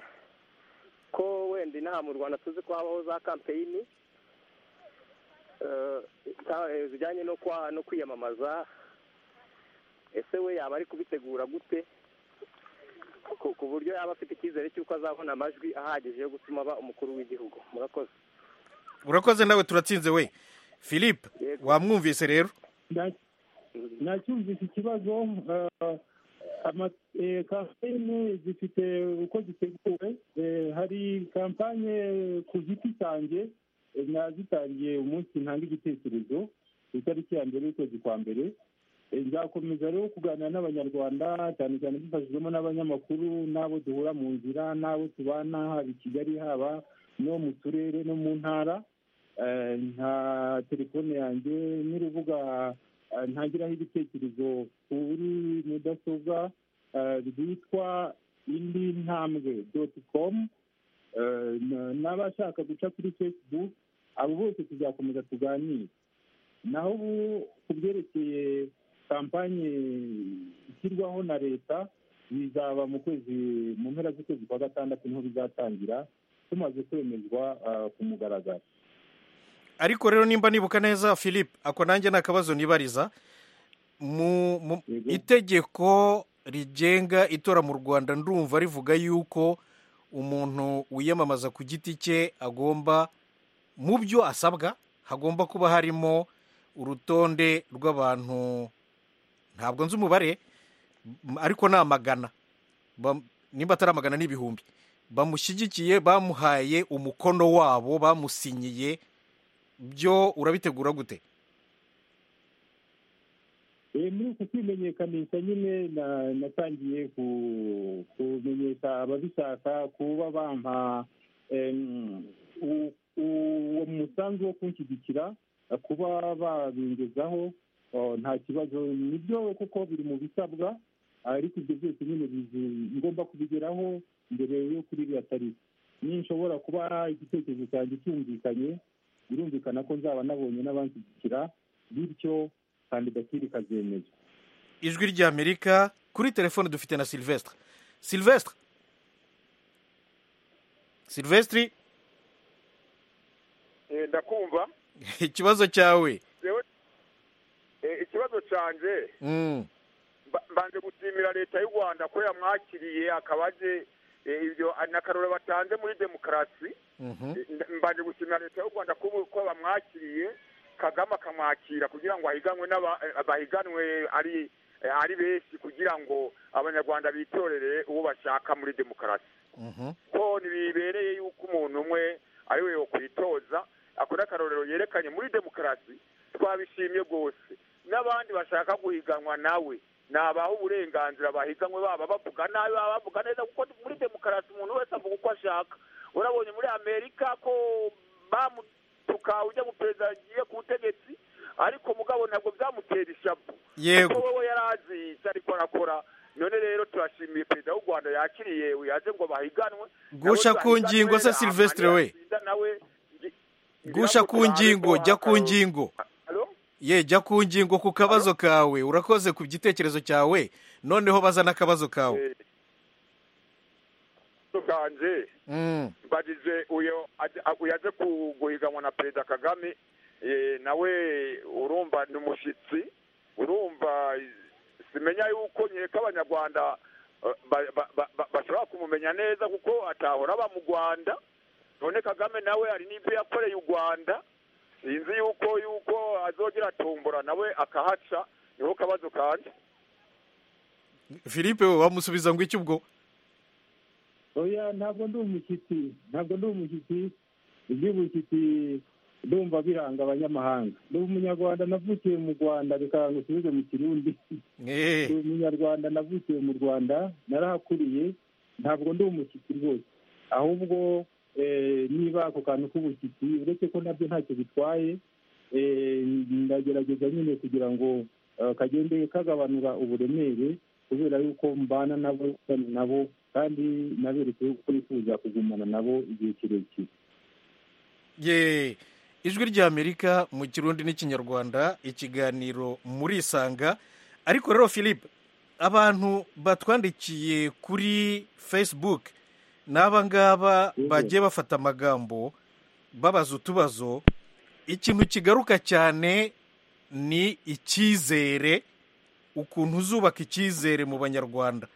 ko wenda inaha mu rwanda tuzi ko habaho za kampeyini zijyanye no kwiyamamaza ese we yaba ari kubitegura gute ku buryo yaba afite icyizere cy'uko azabona amajwi ahagije yo gutuma aba umukuru w'igihugu murakoze urakoze nawe turatsinze we philippe wamwumvise rero nacyumvise ikibazo kampanye zifite uko ziteguwe hari kampanye ku giti cyanjye nazitangiye umunsi ntanga igitekerezo ku itariki ya mbere y'ukwezi kwa mbere nzakomeza rero kuganira n'abanyarwanda cyane cyane dufashijwemo n'abanyamakuru n'abo duhura mu nzira n'abo tubana haba i kigali haba no mu turere no mu ntara nka telefone yanjye n'urubuga ntagiraho ibitekerezo kuri mudasobwa rwitwa indi ntambwe doti komu n'abashaka guca kuri facebook abo bose tuzakomeza tuganire naho ubu ku byerekeye kampanye ishyirwaho na leta bizaba mu kwezi mu mpera z'ukwezi kwa gatandatu niho bizatangira tumaze kwemezwa ku mugaragaro ariko rero nimba nibuka neza philippe ako nanjye ni akabazo nibariza mu itegeko rigenga itora mu rwanda ndumva rivuga yuko umuntu wiyamamaza ku giti cye agomba mu byo asabwa hagomba kuba harimo urutonde rw'abantu ntabwo nzi umubare ariko ni amagana nimba atari amagana n'ibihumbi bamushyigikiye bamuhaye umukono wabo bamusinyiye byo urabitegura gute muri uku kwimenyekanisha nyine na- natangiye ku- kumenyesha ababishaka kuba bampa em, u- u- uwo musanzu wo kunshyigikira eh, kuba babingezaho oh, nta kibazo nibyo kuko biri mu bisabwa ariko ibyo byose nyine bizi- ngomba kubigeraho mbere yo kuri iriya tariki ninshobora kuba igitekerezo cyanjye cyumvikanye birumvikana ko nzaba nabonye n'abanshyigikira bityo kandidatire ikazemezwa ijwi ry'amerika kuri telefone dufite na silvestre silvestre silvestre Eh, ndakumva ikibazo cyawe Jewe- eh, ikibazo cyanjye Mm. mba- mbanje gushimira leta y'u rwanda ko yamwakiriye akaba aje eh, ibyo n'akarore batanze muri demokarasi Mhm. Eh, mbanje gushimira leta y'u rwanda ko ubu- ko bamwakiriye kagame akamwakira kugira ngo ahiganwe n'aba- eh, bahiganwe ari eh, ari benshi kugira ngo abanyarwanda bitorere uwo bashaka muri demokarasi Mhm. ko ntibibereye yuko umuntu umwe ari we yokwitoza akora akarorero yerekanye muri demokarasi twabishimye rwose n'abandi bashaka guhiganwa nawe ni abaha uburenganzira bahiganwe baba bavuga nabi baba bavuga neza kuko muri demokarasi umuntu wese avuga uko ashaka urabonye muri amerika ko bamutuka ujya mu perezida agiye ku butegetsi ariko mugabo ntabwo byamutera ishavu Yego. kuko we yari azi icyo ariko arakora none rero turashimiye perezida w'u rwanda yakiriye yaje ngo bahiganwe Gusha Nawe ku ngingo se bahiganwe, Silvestre amara we. yatsinda nawe gusha ku ngingo jya ku ngingo ye jya ku ngingo ku kabazo kawe urakoze ku gitekerezo cyawe noneho bazana akabazo kawe tukanje Mm. mbajije uyo aje- uyo aje ku- guhiganwa na perezida kagame eh, nawe urumva ni umushyitsi urumva simenya yuko nyereka abanyarwanda eh, ba- ba- ba- ba- bashobora kumumenya neza kuko atahora aba mu rwanda none kagame nawe hari n'ibyo yakoreye u rwanda sinzi yuko yuko azogera atombora nawe akahaca niho kabazo kanje philippe we wamusubiza ngo iki ubwo oya ntabwo ndi umushyitsi ntabwo ndi umushyitsi iby'ubushyitsi ndumva biranga abanyamahanga ndi umunyarwanda navukiye mu rwanda reka ngusubize mu kirundi ndi umunyarwanda navukiye mu rwanda narahakuriye ntabwo ndi umushyitsi rwose ahubwo eh, niba ako kantu k'ubushyitsi uretse ko nabyo ntacyo bitwaye eh, ndagerageza nyine kugira ngo eh, kagende kagabanura uburemere kubera yuko mbana nabo mbana nabo kandi naberekeye ko nifuza kugumana nabo igihe kirekire ye ijwi ry'amerika mu kirundi n'ikinyarwanda ikiganiro murisanga ariko rero philippe abantu batwandikiye kuri facebook ni abangaba bagiye bafata amagambo babaza utubazo ikintu kigaruka cyane ni icyizere ukuntu uzubaka icyizere mu banyarwanda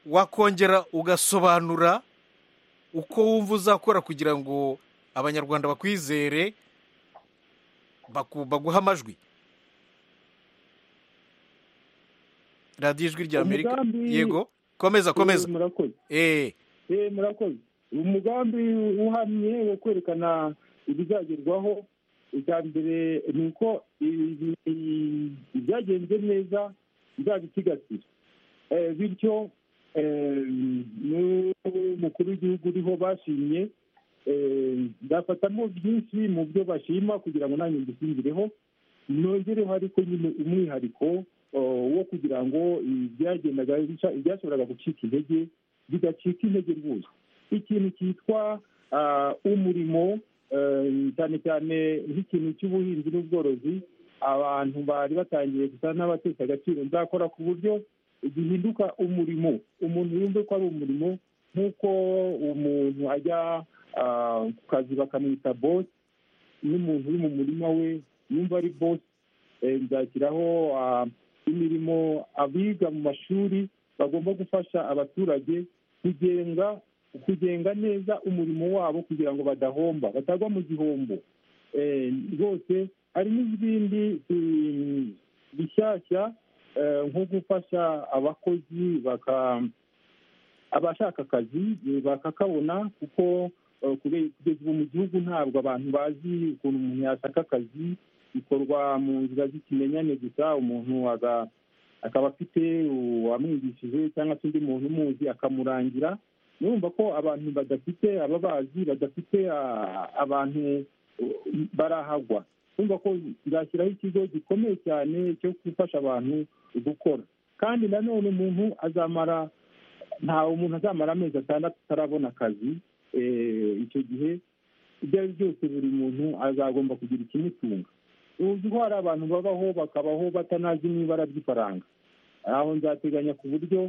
wakongera ugasobanura uko wumva uzakora kugira ngo abanyarwanda bakwizere baku- baguhe amajwi radiyo ijwi rya amerika Umugambi- yego komeza komeza Eh, murakoze eh eh murakoze umugambi uhamye wo kwerekana ibizagerwaho icya mbere ni uko ibi- ibi- ibyagenze neza bizabisigasira Eh, bityo eh, n'umukuru w'igihugu uriho bashimye eh, ndafatamo byinshi mu byo bashima kugira ngo nanjye mbishingireho nongereho ariko nyine umwihariko oh, wo kugira ngo ibyagendaga bica- ibyashoboraga gucika intege bigacika intege rwose ikintu cyitwa ah, umurimo eh, cyane cyane nk'ikintu cy'ubuhinzi n'ubworozi abantu bari batangiye gusa n'abatesha agaciro nzakora ku buryo gihinduka umurimo umuntu yumve ko ari umurimo nk'uko umuntu ajya ah, ku kazi bakamwita bosi n'umuntu uri mu murima we yumva ari bosi Eh, nzashyiraho ah, imirimo abiga mu mashuri bagomba gufasha abaturage kugenga kugenga neza umurimo wabo kugira ngo badahomba batagwa mu gihombo Eh, rwose hari n'izindi mm, bishyashya nko gufasha abakozi baka abashaka akazi eh, bakakabona kuko eh, kube- kugeza ubu mu gihugu ntabwo abantu bazi ukuntu umuntu yashaka akazi bikorwa mu nzira z'ikimenyane gusa umuntu aga- akaba afite uwamwigishije cyangwa se undi muntu umuzi akamurangira murumva ko abantu badafite ababazi badafite ah, abantu eh, barahagwa urumva ko zashyiraho ikigo gikomeye cyane cyo gufasha abantu gukora kandi nanone umuntu azamara ntawe umuntu azamara amezi atandatu atarabona akazi eh, icyo gihe ibyo ari byo byose buri muntu azagomba kugira ikimutunga uzi ko hari abantu babaho bakabaho batanazi n'ibara ry'ifaranga aho nzateganya ku buryo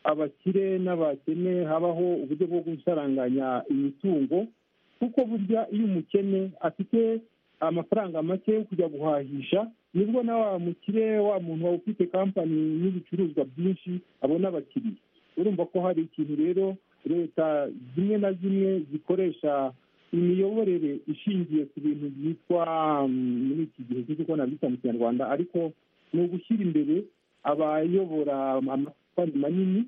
abakire n'abakene habaho uburyo bwo gusaranganya imitungo kuko burya iyo umukene afite amafaranga make yo kujya guhahisha nibwo na wa mukire wa muntu wawe ufite kampani n'ibicuruzwa byinshi abona abakiriya urumva ko hari ikintu rero leta zimwe na zimwe zikoresha imiyoborere ishingiye ku bintu byitwa mm, muri iki gihe sinzi uko nabyita mu kinyarwanda ariko ni ugushyira imbere abayobora amakampanyi manini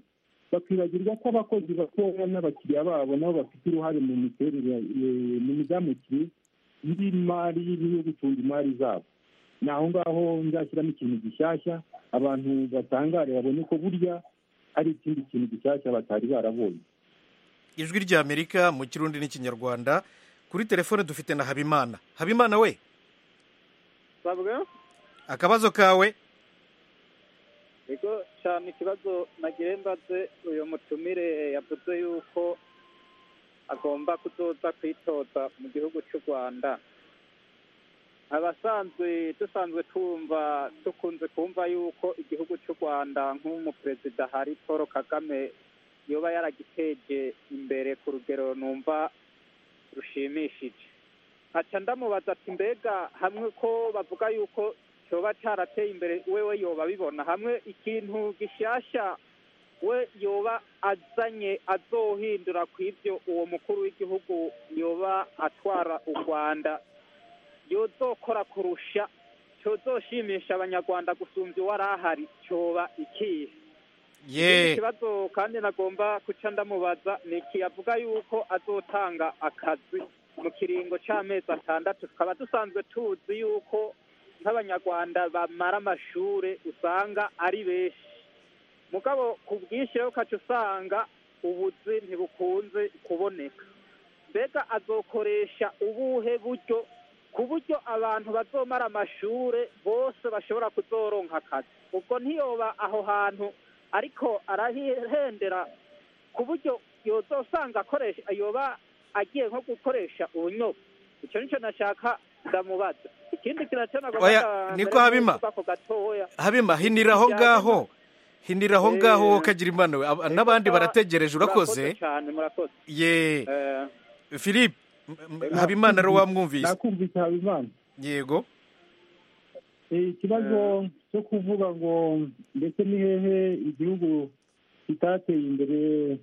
bakibagirwa ko abakozi batoya n'abakiriya babo nabo bafite uruhare mu miterere eh, mu mizamukire y'imari n'iyo gucunga imari zabo ni aho ngaho nzashyiramo ikintu gishyashya abantu batangare babone ko burya hari ikindi kintu gishyashya batari barabonye ijwi ry'amerika mu kirundi n'ikinyarwanda kuri telefone dufite na habimana habimana we babwa akabazo kawe yego cyane ikibazo nagiye mbaze uyu mutumire yavuze yuko agomba kuzoza kwitoza mu gihugu cy'u rwanda abasanzwe dusanzwe twumva dukunze kumva yuko igihugu cy'u rwanda nk'umuperezida hari paul kagame yoba yaragiteje imbere ku rugero numva rushimishije aca ndamubaza ati mbega hamwe ko bavuga yuko cyoba cyarateye imbere wewe yoba abibona hamwe ikintu gishyashya we yoba azanye azohindura ku ibyo uwo mukuru w'igihugu yoba atwara u rwanda yozokora kurusha cyozoshimisha abanyarwanda gusumbya uwari ahari cyoba ikihe Ikindi ye kibazo kandi nagomba guca ndamubaza ni iki avuga yuko azotanga akazi mu kiringo cy'amezi atandatu tukaba dusanzwe tuzi yuko nk'abanyarwanda bamara amashure usanga ari benshi mugabo ku bwinshi rero ukaca usanga ubuzi ntibukunze kuboneka mbega azokoresha ubuhe buryo ku buryo abantu bazomara amashure bose bashobora kuzoronka akazi ubwo ntiyoba aho hantu ariko arahendera ku buryo yozosanga akoresha yoba agiye nko gukoresha ubunyobwa icyo nicyo nashaka ndamubaza ikindi kintu nacyo nagomba Oya, mbere niko yo Habima. kuvuga ako gatoya habima hinira aho ngaho hinira aho ngaho wowe kagira imana we Ab- n'abandi barategereje urakoze cyane murakoze ye philippe m- m- habimana rero wamwumvise nakumvise habimana yego Eh, ikibazo cyo kuvuga ngo ndetse ni hehe igihugu kitateye imbere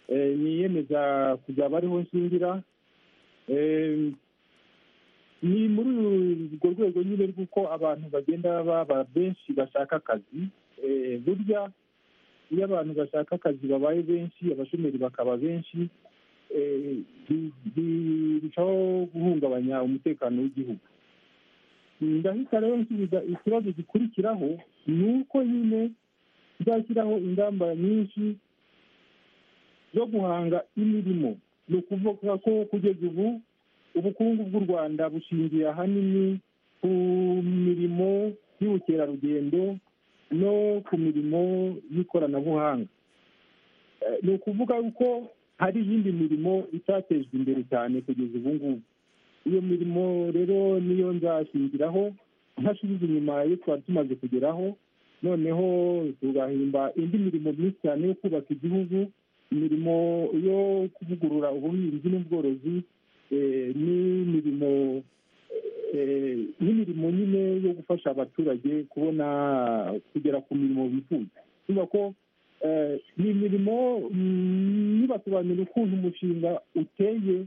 eh, niyemeza kuzaba ariho nshingira Eh, ni muri urwo rwego nyine rw'uko abantu bagenda baba benshi bashaka akazi Eh, burya iyo abantu bashaka akazi babaye benshi abashomeri bakaba benshi eh, bi- birushaho guhungabanya umutekano w'igihugu ndahita rero nsubiza ikibazo gikurikiraho ni uko nyine tuzashyiraho ingamba nyinshi zo guhanga imirimo ni ukuvuga ko kugeza ubu ubukungu bw'u rwanda bushingiye ahanini ku mirimo y'ubukerarugendo no ku mirimo y'ikoranabuhanga Eh, ni ukuvuga ko hari iyindi mirimo itatejwe imbere cyane kugeza ubu ngubu iyo mirimo rero niyo nzashingiraho ntasubiza inyuma iyo twari tumaze kugeraho noneho tugahimba indi mirimo myinshi cyane yo kubaka igihugu imirimo yo kuvugurura ubuhinzi n'ubworozi eh, n'imirimo eh, n'imirimo nyine yo gufasha abaturage kubona kugera ku mirimo bifuza niba ko eh, ni imirimo mm, nibasobanurira ukuntu umushinga uteye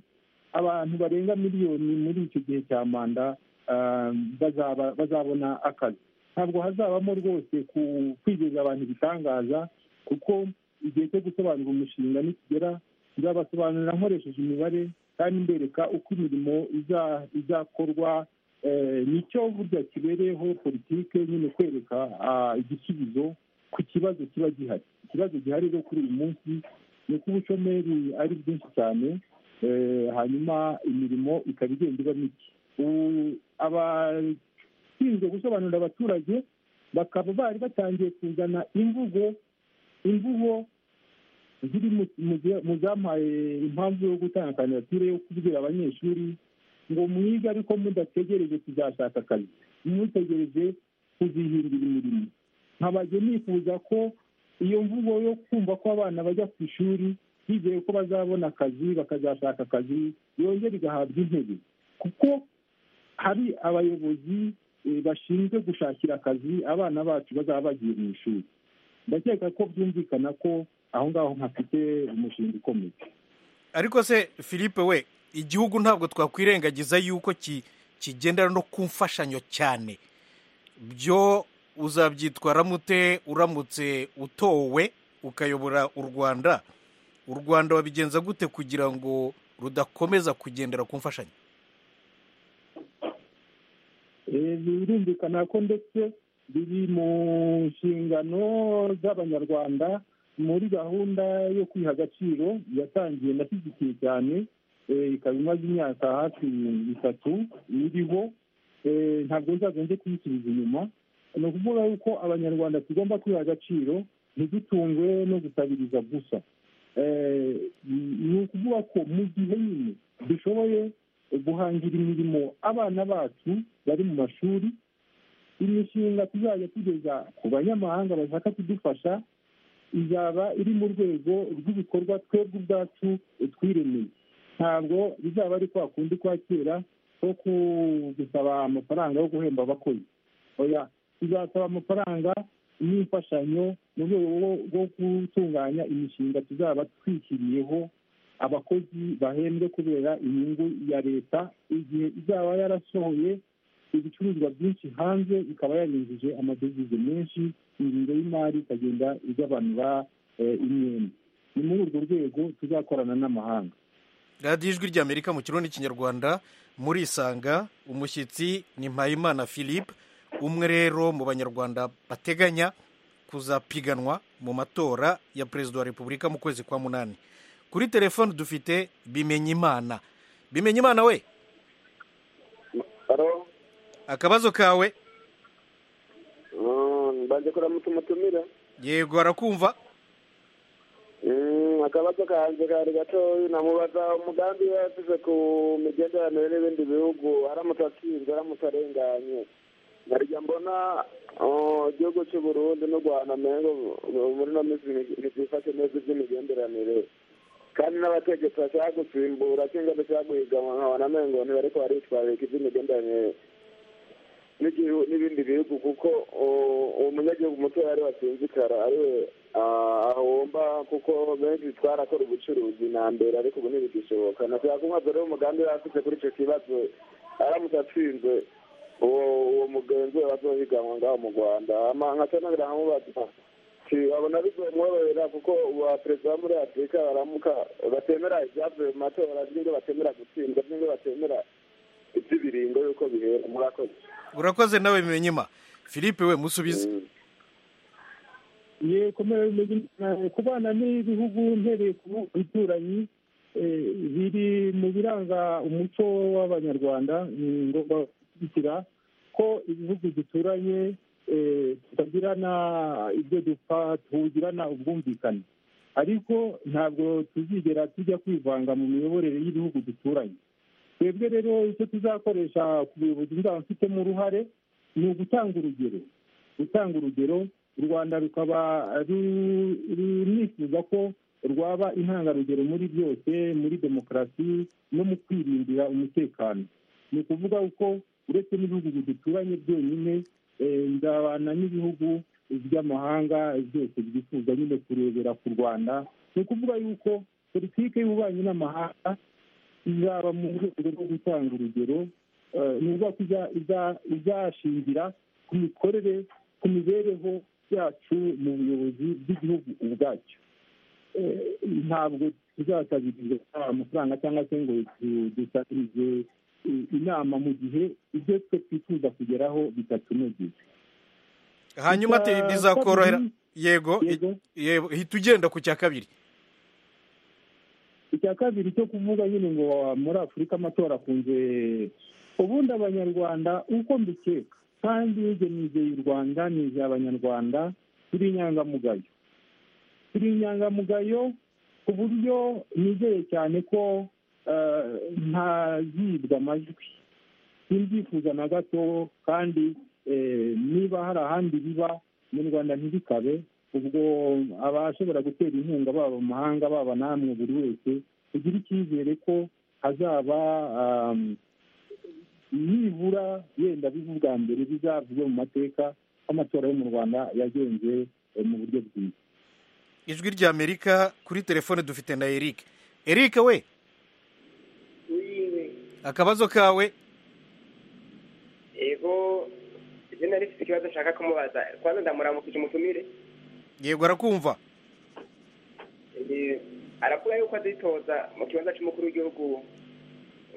abantu barenga miliyoni muri icyo gihe cya manda ah, bazaba- bazabona akazi ntabwo hazabamo rwose ku- kwigeza abantu ibitangaza kuko igihe cyo gusobanura umushinga nikigera nzabasobanurira nkoresheje imibare kandi mbereka uko imirimo iza- izakorwa Eh, nicyo burya kibereyeho politike nyine kwereka ah, igisubizo ku kibazo kiba gihari ikibazo gihari rero kuri uyu munsi ni uko ubushomeri ari bwinshi cyane eh, hanyuma imirimo ikaba igenda iba mike Ubu abashinzwe gusobanurira abaturage bakaba bari batangiye kuzana imvugo imvugo ziri mu- mu bya- mu zampaye impamvu yo gutanga kandidatire yo kubwira abanyeshuri ngo mwige ariko mudategereje kuzashaka akazi mutegereje kuzihindura imirimo nkabajye nifuza ko iyo mvugo yo kumva ko abana bajya ku ishuri bizeye ko bazabona akazi bakazashaka akazi yongera igahabwa intebe kuko hari abayobozi eh, bashinzwe gushakira akazi abana bacu bazaba bagiye mu ishuri ndakeka ko byumvikana ko aho ngaho ntafite umushinga ukomeye ariko se philippe we igihugu ntabwo twakwirengagiza yuko ki- kigendera no ku mfashanyo cyane byo uzabyitwaramo ute uramutse utowe ukayobora u rwanda u rwanda wabigenza gute kugira ngo rudakomeza kugendera ku mfashanyo Eh, birumvikana ko ndetse biri mu nshingano z'abanyarwanda muri gahunda yo kwiha agaciro yatangiye ndashyigikiye cyane eh, ikaba imaze imyaka hafi itatu iriho Eh, ntabwo nzaza nje kuyisubiza inyuma ni ukuvuga yuko abanyarwanda tugomba kwiha agaciro ntidutungwe no gusabiriza gusa Eh, ni ukuvuga ko mu gihe nyine dushoboye guhangira imirimo abana bacu bari mu mashuri imishinga tuzajya tugeza ku banyamahanga bashaka kudufasha izaba iri mu rwego rw'ibikorwa twebwe ubwacu twiremeye ntabwo bizaba ari kwa kundi kwa kera ko ku- gusaba amafaranga yo guhemba abakozi oya tuzasaba amafaranga n'imfashanyo mu rwego rwo- rwo gutunganya imishinga tuzaba twishyiriyeho abakozi bahembwe kubera inyungu ya leta igihe izaba yarasohoye ibicuruzwa byinshi hanze ikaba yarinjije amadovize menshi ingingo y'imari ikagenda igabanura eh, imyenda ni muri urwo rwego tuzakorana n'amahanga radiyo ijwi ry'amerika mu kirundi n'ikinyarwanda murisanga umushyitsi ni mpayimana philippe umwe rero mu banyarwanda bateganya kuzapiganwa mu matora ya perezida wa repubulika mu kwezi kwa munani kuri telefone dufite bimenyimana bimenyimana we akabazo kawe mbanje kuramutse umutumira yego arakumva Mm, akabazo kanje kari gatoyi namubaza umugambi we yasize ku migenderanire n'ibindi bihugu aramutse atsinze aramutse arenganye nkarya mbona oh, igihugu cy'u burundi n'u rwanda mengo uh, muri no minsi ntizifashe neza iby'imigenderanire kandi n'abategetsi bashaka gusimbura cyangwa bashaka guhiganwa nkabona amengo ntibariko baritwararika iby'imigenderanire n'igihu- n'ibindi bihugu kuko uh, uwo munyagihugu mutoya ari watsinzikara ariwe ah, ahomba kuko benshi twarakora ubucuruzi na mbere ariko ubu ntibigishoboka nashaka kumwaza rero umugambi we afite kuri icyo kibazo aramutse atsinze uwo uwo mugenzi we bazohiganwa ngaho mu rwanda Hama nkaca nongera nkamubaza nti babona bizomworohera kuko ba perezida bo muri afurika baramuka batemera ibyavuye mu matora n'ibyo batemera gutsindwa n'ibyo batemera iby'ibiringo y'uko bihera murakoze urakoze nawe bimenyima philippe we musubize ye komera bimeze nabi. kubana n'ibihugu mpereye ku bituranyi eh, biri mu biranga umuco w'abanyarwanda ni ngombwa gushyigikira ko ibihugu duturanye eh, tutagirana ibyo dupfa tugirana ubwumvikane ariko ntabwo tuzigera tujya kwivanga mu miyoborere y'ibihugu duturanye twebwe rero icyo tuzakoresha ku buyobozi nzaba mfitemo uruhare ni ugutanga urugero gutanga urugero u rwanda rukaba ru- runifuza ko rwaba intangarugero muri byose muri demokarasi no mu kwirindira umutekano ni ukuvuga ko uretse n'ibihugu duturanye byonyine eh, nzabana n'ibihugu by'amahanga byose byifuza nyine kurebera ku rwanda ni ukuvuga yuko politiki y'ububanyi n'amahanga izaba mu rwego rwo gutanga urugero eh, ni ukuvuga ko iza- iza- izashingira ku mikorere ku mibereho yacu mu buyobozi bw'igihugu ubwacyo Eh, ntabwo tuzasabiriza amafaranga cyangwa se ngo du- dusabirize eh, inama mu gihe ibyo twe twifuza kugeraho bitatunogeje hanyuma te- Icya bizakorohera kabiri- yego i- yego hita ugenda ku cya kabiri icya kabiri cyo kuvuga nyine ngo muri afurika amatora akunze ubundi abanyarwanda uko mbikeka kandi wigenizeye u rwanda nizeye abanyarwanda turi inyangamugayo turi inyangamugayo ku buryo nizeye cyane ko eh, ntazibwa amajwi simbyifuza na gato kandi eh, niba hari ahandi biba mu rwanda ntibikabe ubwo abashobora gutera inkunga baba mu mahanga baba namwe buri wese kugira icyizere ko hazaba um, nibura yenda biba ubwa mbere bizavugwe mu mateka ko amatora yo mu rwanda yagenze eh, mu buryo bwiza ijwi rya amerika kuri telefone dufite na eric eric we akabazo kawe yego ibyo nari mfite ikibazo nshaka kumubaza kwanza ndamuramukije umutumire yego arakumva Eh, arakura yuko azitoza mu kibanza cy'umukuru w'igihugu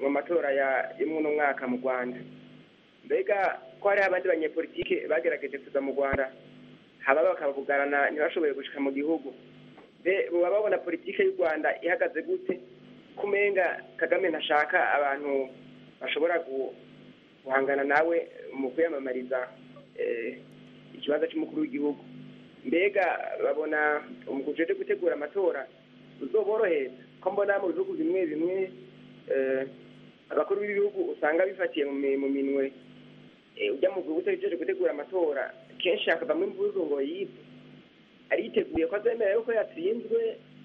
mu matora ya rimwe n'umwaka mu rwanda mbega ko hari abandi banyepolitike bagerageje kuza mu rwanda haba bakabugarana ntibashoboye gushika mu gihugu mbe baba babona politike y'u rwanda ihagaze gute kumenga kagame ntashaka abantu bashobora gu- guhangana nawe mu kwiyamamariza eh, ikibanza cy'umukuru w'igihugu mbega babona umukuru uje gutegura amatora uzoborohereza ko mbona mu bihugu bimwe bimwe eh, abakuru b'ibihugu usanga bifatiye mu mi- mu minwe eh, ujya mu gihugu utegereje gutegura amatora kenshi hakavamo imvuzu ngo yibwe ariteguye ko azemera yuko yatsinzwe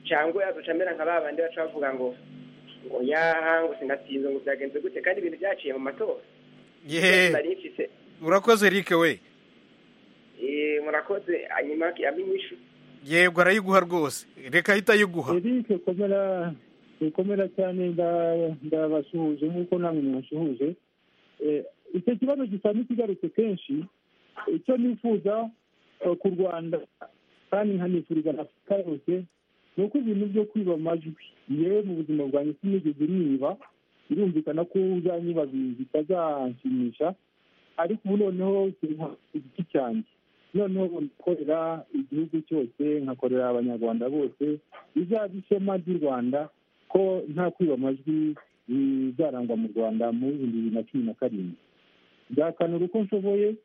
cyangwa yazaca amera nka ba bandi baca bavuga ngo ngo yaha ngo sinatsinze ngo byagenze gute kandi ibintu byaciye mu matora yeee nari mfise urakoze eric we eh, murakoze hanyuma amenyishu yego arayiguha rwose reka ahita ayiguha eric komera komera cyane nda- ndabasuhuje nk'uko namwe mubasuhuje Eh, icyo kibazo gisa n'ikigarutse kenshi icyo nifuza eh, ku rwanda kandi nkanifuriza na afurika yose ni uko ibintu byo kwiba amajwi yewe mu buzima bwanjye sinigeze niba birumvikana ko uzanyiba bi- bitazanshimisha ariko ubu noneho sinka igiti cyanjye noneho nkorera igihugu cyose nkakorera abanyarwanda bose bizaba ishema ry'u rwanda ko nta kwiba amajwi bizarangwa mu rwanda muri bibiri na cumi na karindwi nzakanura uko nshoboye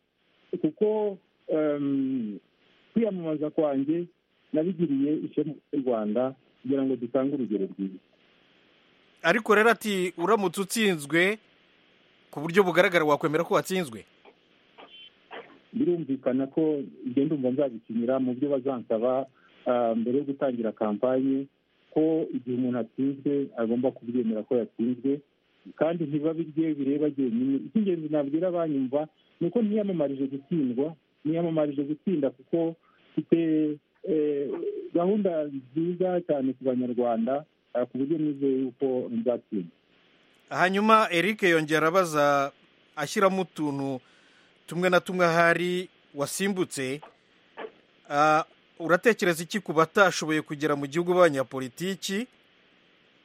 kuko em, kwiyamamaza kwanjye nabigiriye ishema ry'u rwanda kugira ngo dutange urugero rwiza ariko rero ati uramutse utsinzwe ku buryo bugaragara wakwemera ko watsinzwe birumvikana ko ibyo ndumva nzabikinira mu byo bazansaba ah, mbere yo gutangira kampanye ko igihe umuntu atsinzwe agomba kubyemera ko yatsinzwe kandi ntibabe irye bireba jyenyine icy'ingenzi nabwira abanyumva ni uko ntiyamamarije gutsindwa ntiyamamarije gutsinda kuko mfite eh, gahunda nziza cyane ku banyarwanda ah, ku buryo nizeye yuko nzatsinda hanyuma eric yongera arabaza ashyiramo utuntu tumwe na tumwe ahari wasimbutse Ah, uratekereza iki ku batashoboye kugera mu gihugu b'abanyapolitiki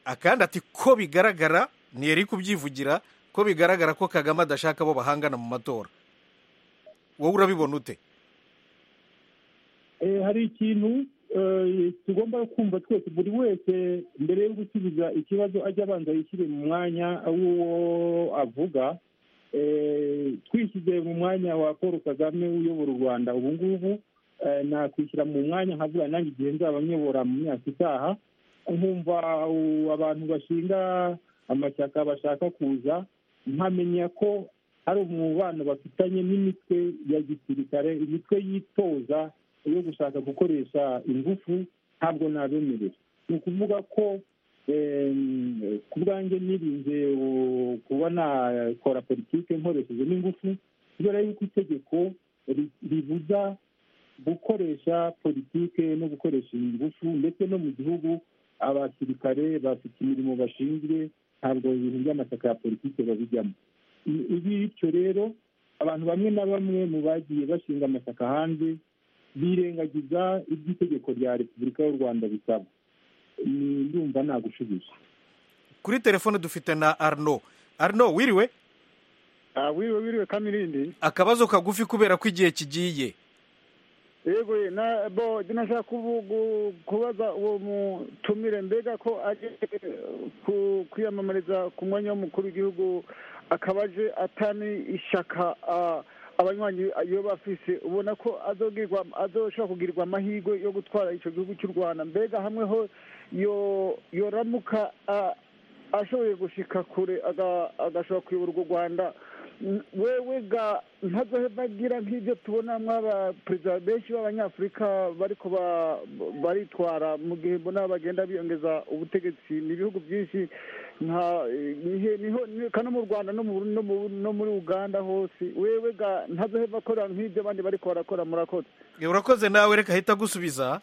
akandi ati ko bigaragara ni eric ubyivugira ko bigaragara ko kagame adashaka abo bahangana mu matora wowe urabibona ute Eh, hari ikintu eh, tugomba kumva twese buri wese mbere yo gusubiza ikibazo ajya abanza yishyire mu mwanya w'uwo avuga Eh, twishyize mu mwanya wa paul kagame uyobora u rwanda ubu ngubu eh, nakwishyira mu mwanya nkavuga nanjye igihe nzaba nyobora mu myaka itaha nkumva uh, abantu bashinga amashyaka bashaka kuza nkamenya ko hari umubano bafitanye n'imitwe ya gisirikare imitwe yitoza yo gushaka gukoresha ingufu ntabwo nabemerera ni ukuvuga ko em, ku bwanjye nirinze u- kuba nakora politike nkoresheje n'ingufu kubera yuko itegeko ri- ribuza gukoresha politike no gukoresha ingufu ndetse no mu gihugu abasirikare bafite imirimo bashinzwe ntabwo ibintu by'amashyaka ya politike babijyamo I- bityo rero abantu bamwe na bamwe mu bagiye bashinga amashyaka hanze birengagiza ibyo itegeko rya repubulika y'u rwanda bisaba ni ndumva nagushubije kuri telefone dufite na arno arno wiriwe wiriwe wiriwe kamirindi akabazo kagufi kubera ko igihe kigiye yego na bo nashaka kubu- kubaza uwo mutumire mbega ko aje ku- kwiyamamariza ku mwanya w'umukuru w'igihugu akaba aje atani ishyaka ah, abanywanyi iyo bafise ubona ko azogirwa azoshobora kugirirwa amahirwe yo gutwara icyo gihugu cy'u rwanda mbega hamwe ho yo- yoramuka ah, ashoboye gushika kure aga- agashobora kuyobora urwo rwanda N- wewe ga ntazoheva agira nk'ibyo tubona mw'abaperezida benshi b'abanyafurika bariko ba- baritwara mu gihe mbona bagenda biyongeza ubutegetsi ni ibihugu byinshi nka nihe- niho ni- kano mu rwanda no mu- no mu- no muri uganda hose wewe ga ntazoheva akora nk'ibyo abandi bariko barakora murakoze urakoze nawe reka ahita agusubiza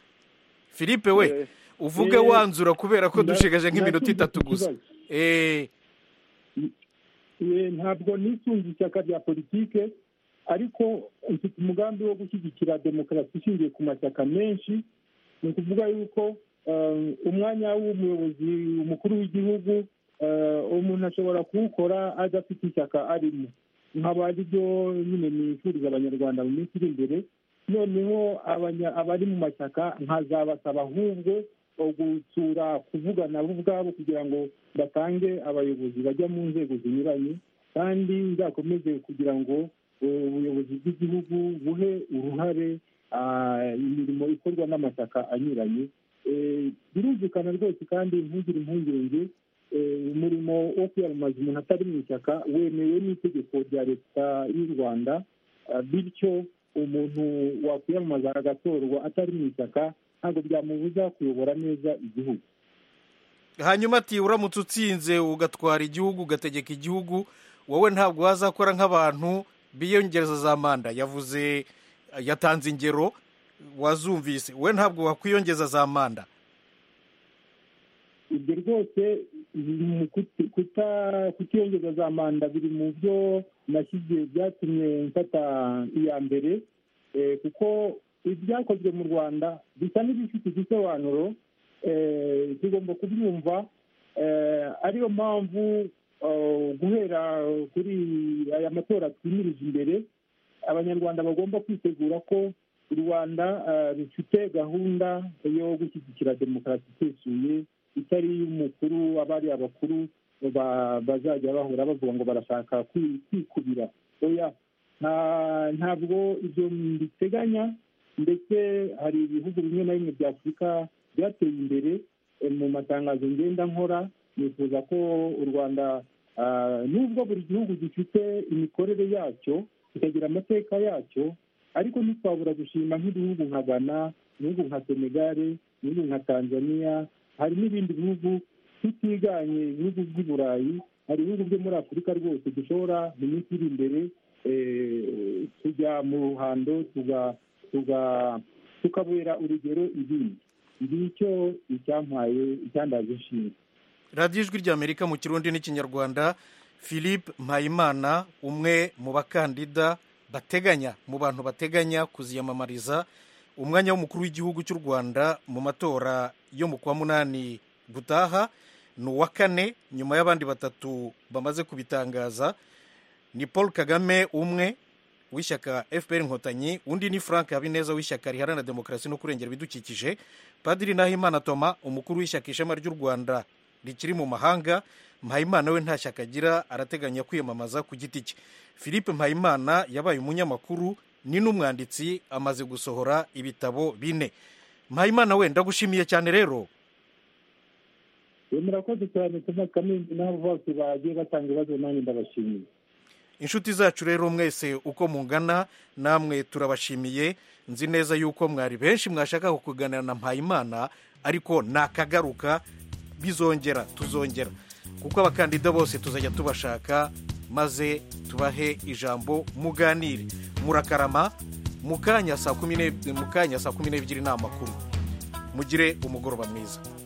philippe we uvuge Eh, wanzura kubera ko nda- dushigaje nk'iminota ndashinzwe itatu ku gusa kibazo. Eh, Eh, ntabwo nisunze ishyaka rya politike ariko mfite umugambi wo gushyigikira demokarasi ishingiye ku mashyaka menshi ni ukuvuga yuko eh, umwanya w'umuyobozi umukuru w'igihugu eh, umuntu ashobora kuwukora adafite ishyaka arimo nkaba aribyo nyine nifuriza abanyarwanda mu minsi iri imbere noneho abanya- abari mu mashyaka nkazabasaba ahubwo o gusura kuvugana bo ubwabo kugira ngo batange abayobozi bajya mu nzego zinyuranye kandi nzakomeze kugira ngo eh, ubuyobozi bw'igihugu buhe uruhare ah, imirimo ikorwa n'amashyaka anyuranye Eh, birumvikana rwose kandi ntugire impungenge eh, umurimo wo kwiyamamaza umuntu atari mu ishyaka wemewe n'itegeko rya leta y'u rwanda Ah, bityo umuntu wakwiyamamaza agatorwa atari mu ishyaka ntabwo byamubuza kuyobora neza igihugu hanyuma ati uramutse utsinze ugatwara igihugu ugategeka igihugu wowe ntabwo wazakora nk'abantu biyongereza za manda yavuze yatanze ingero wazumvise wowe ntabwo wakwiyongeza za manda ibyo rwose biri mu kuti- kuta- kutiyongeza za manda biri mu byo nashyize byatumye mfata iya mbere eh, kuko ibyakozwe mu rwanda bisa n'ibifite igisobanuro eh, tugomba kubyumva eh, ariyo mpamvu eh, guhera kuri aya matora twimirije imbere abanyarwanda bagomba kwitegura ko u rwanda eh, rufite gahunda yo gushyigikira demokarasi isesuye itari iy'umukuru abari abakuru ba- bazajya bahora bavuga ngo barashaka kwi- kwikubira oya nta- ntabwo ibyo mbiteganya ndetse hari ibihugu bimwe na bimwe bya afurika byateye imbere eh, mu matangazo ngenda nkora nifuza ko u rwanda ah, nubwo buri gihugu gifite imikorere yacyo kikagira amateka yacyo ariko ntitwabura gushima nk'ibihugu nka ghana ibihugu nka senegare ibihugu nka tanzania hari n'ibindi bihugu tutiganye ibihugu by'i burayi hari ibihugu byo muri afurika rwose dushobora mu minsi iri imbere eh, tujya mu ruhando tuga- tuga- tukabera urugero ibindi ngicyo icyampaye icyandaje ishinga radiyo ijwi ry'amerika mu kirundi n'ikinyarwanda philippe mpayimana umwe mu bakandida bateganya mu bantu bateganya kuziyamamariza umwanya w'umukuru w'igihugu cy'u rwanda mu matora yo mu kwa munani gutaha ni uwa kane nyuma y'abandi batatu bamaze kubitangaza ni paul kagame umwe w'ishyaka fpr inkotanyi undi ni frank habineza w'ishyaka riharanira demokarasi no kurengera ibidukikije padiri nahimana toma umukuru w'ishyaka ishema ry'u rwanda rikiri mu mahanga mpayimana we nta shyaka agira arateganya kwiyamamaza ku giti cye philippe mpayimana yabaye umunyamakuru ni n'umwanditsi amaze gusohora ibitabo bine mpayimana we ndagushimiye cyane rero Eh, murakoze cyane thomas kamembe n'abo bose bagiye batanga ibibazo nanjye ndabashimiye inshuti zacu rero mwese uko mungana namwe turabashimiye nzi neza yuko mwari benshi mwashaka kuganira na mpayimana ariko nakagaruka bizongera tuzongera kuko abakandida bose tuzajya tubashaka maze tubahe ijambo muganire murakarama mu kanya saa kumi n'ebyiri- mu kanya saa kumi n'ebyiri ni amakuru mugire umugoroba mwiza